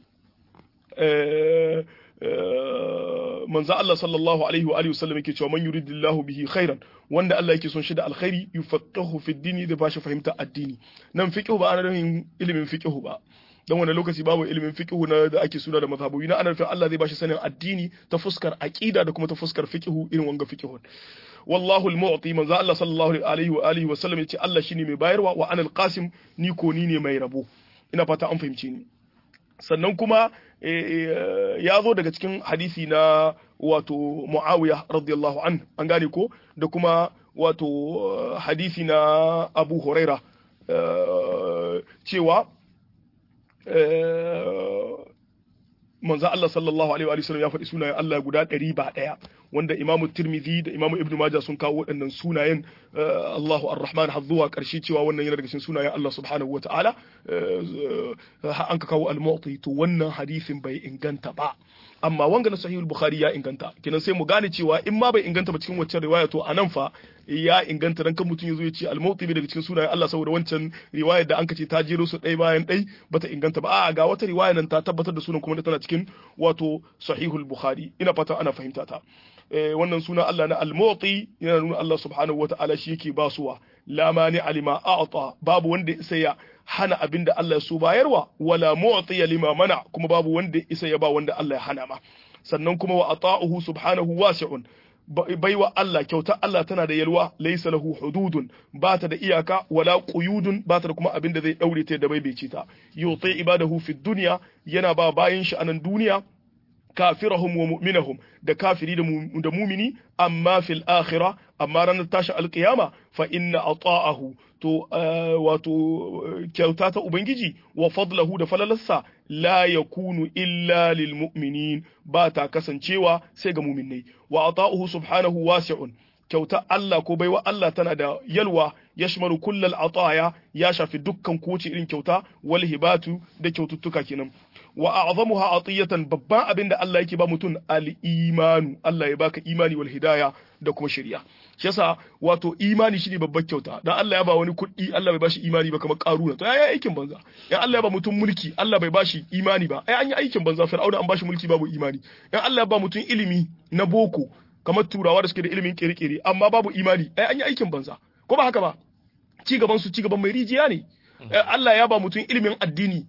manzo Allah sallallahu alaihi wa alihi wa sallam yake cewa man yuridillahu bihi khairan wanda Allah yake son shi da alkhairi yufaqihu fi dini da bashi fahimta addini nan fiqhu ba ana nufin ilimin fiqhu ba dan wani lokaci babu ilimin fiqhu na da ake suna da mazhabobi na ana nufin Allah zai bashi sanin addini ta fuskar aqida da kuma ta fuskar fiqhu irin wanga fiqhu wallahu al-mu'ti manzo Allah sallallahu alaihi wa alihi wa sallam yace Allah shine mai bayarwa wa anal qasim ni ko ni ne mai rabo ina fata an fahimce ni sannan kuma ya zo daga cikin hadisi na wato Muawiya radiyallahu an an gane ko da kuma wato hadisi na Abu Huraira cewa manzo Allah sallallahu alaihi wa sallam ya faɗi sunayen Allah guda ɗari ba ɗaya wanda Imamu Tirmidhi da Imamu Ibn Majah sun kawo waɗannan sunayen Allahu Ar-Rahman har zuwa ƙarshe cewa wannan yana daga cikin sunayen Allah subhanahu wa ta'ala an ka kawo al-mu'ti to wannan hadisin bai inganta ba amma wanga na sahihul bukhari ya inganta kenan sai mu gane cewa in ma bai inganta ba cikin waccan riwaya to anan fa ya inganta dan kan mutum yazo ya ce al-mawti daga cikin sunayen Allah saboda wancan riwayar da an ce ta jero su ɗaya bayan ɗai bata inganta ba a ga wata riwaya nan ta tabbatar da sunan kuma da tana cikin wato sahihul bukhari ina fata ana fahimta ta wannan suna Allah na al-mawti yana nuna Allah subhanahu wata'ala shi yake basuwa la mani alima a'ta babu wanda isa ya hana abin da Allah ya so bayarwa wala mu'tiya lima mana kuma babu wanda isa ya ba wanda Allah ya hana ma sannan kuma wa ata'uhu subhanahu wasi'un baiwa Allah kyautar Allah tana da yalwa laysa lahu hududun ba ta da iyaka wala quyudun ba ta da kuma abin da zai daure ta da bai bai ta yuti ibadahu fi dunya yana ba bayin shi anan duniya kafirahum wa mu'minahum da kafiri da mumini amma fil akhirah amma ranar tashi alkiyama fa inna ata'ahu to wato kyauta ta ubangiji wa fadlahu da falalarsa la yakunu illa lil mu'minin ba ta kasancewa sai ga mu'minai wa ata'uhu subhanahu wasi'un kyauta Allah ko baiwa Allah tana da yalwa yashmalu kullal ataya ya shafi dukkan kowace irin kyauta wal hibatu da kyaututtuka kenan wa a'zamuha atiyatan babban abin da Allah yake ba mutum al-imanu Allah ya baka imani wal hidaya da kuma shari'a shi yasa wato imani shine babbar kyauta dan Allah ya ba wani kuɗi Allah bai bashi imani ba kamar karuna to yayi aikin banza in Allah ya ba mutum mulki Allah bai bashi imani ba ai an yi aikin banza fir'auna an bashi mulki babu imani in Allah ya ba mutum ilimi na boko kamar turawa da suke da ilimin kere-kere amma babu imani ai an yi aikin banza ko ba haka ba ci gaban su ci gaban mai rijiya ne Allah ya ba mutum ilimin addini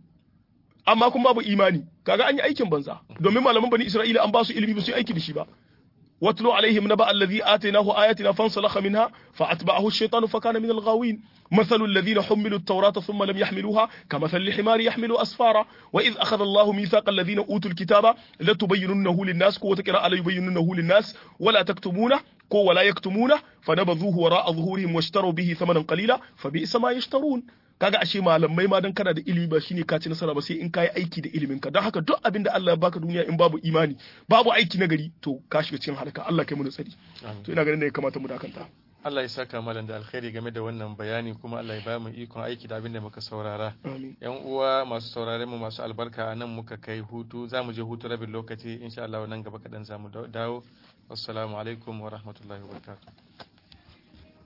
amma kuma babu imani kaga an yi aikin banza domin malaman bani Isra'ila an ba su ilimi ba su yi aiki da shi ba واتلو عليهم نبأ الذي آتيناه آياتنا فانسلخ منها فأتبعه الشيطان فكان من الغاوين مثل الذين حملوا التوراة ثم لم يحملوها كمثل الحمار يحمل أسفارا وإذ أخذ الله ميثاق الذين أوتوا الكتاب لتبيننه للناس قوة قراءة لا يبيننه للناس ولا تكتمونه كو ولا يكتمونه فنبذوه وراء ظهورهم واشتروا به ثمنا قليلا فبئس ما يشترون kaga ashe malamai ma dan kana da ilimi ba shine ka ci nasara ba sai in ka yi aiki da ilimin ka don haka duk abin da Allah ya baka duniya in babu imani babu aiki na gari to ka shiga cikin halaka Allah kai mu tsari to ina ganin da ya kamata mu dakanta Allah ya saka malam da alkhairi game da wannan bayani kuma Allah ya ba mu ikon aiki da abin da muka saurara amin yan uwa masu saurare mu masu albarka a nan muka kai hutu za mu je hutu rabin lokaci insha Allah nan gaba kaɗan za mu dawo assalamu alaikum wa rahmatullahi wa barakatuh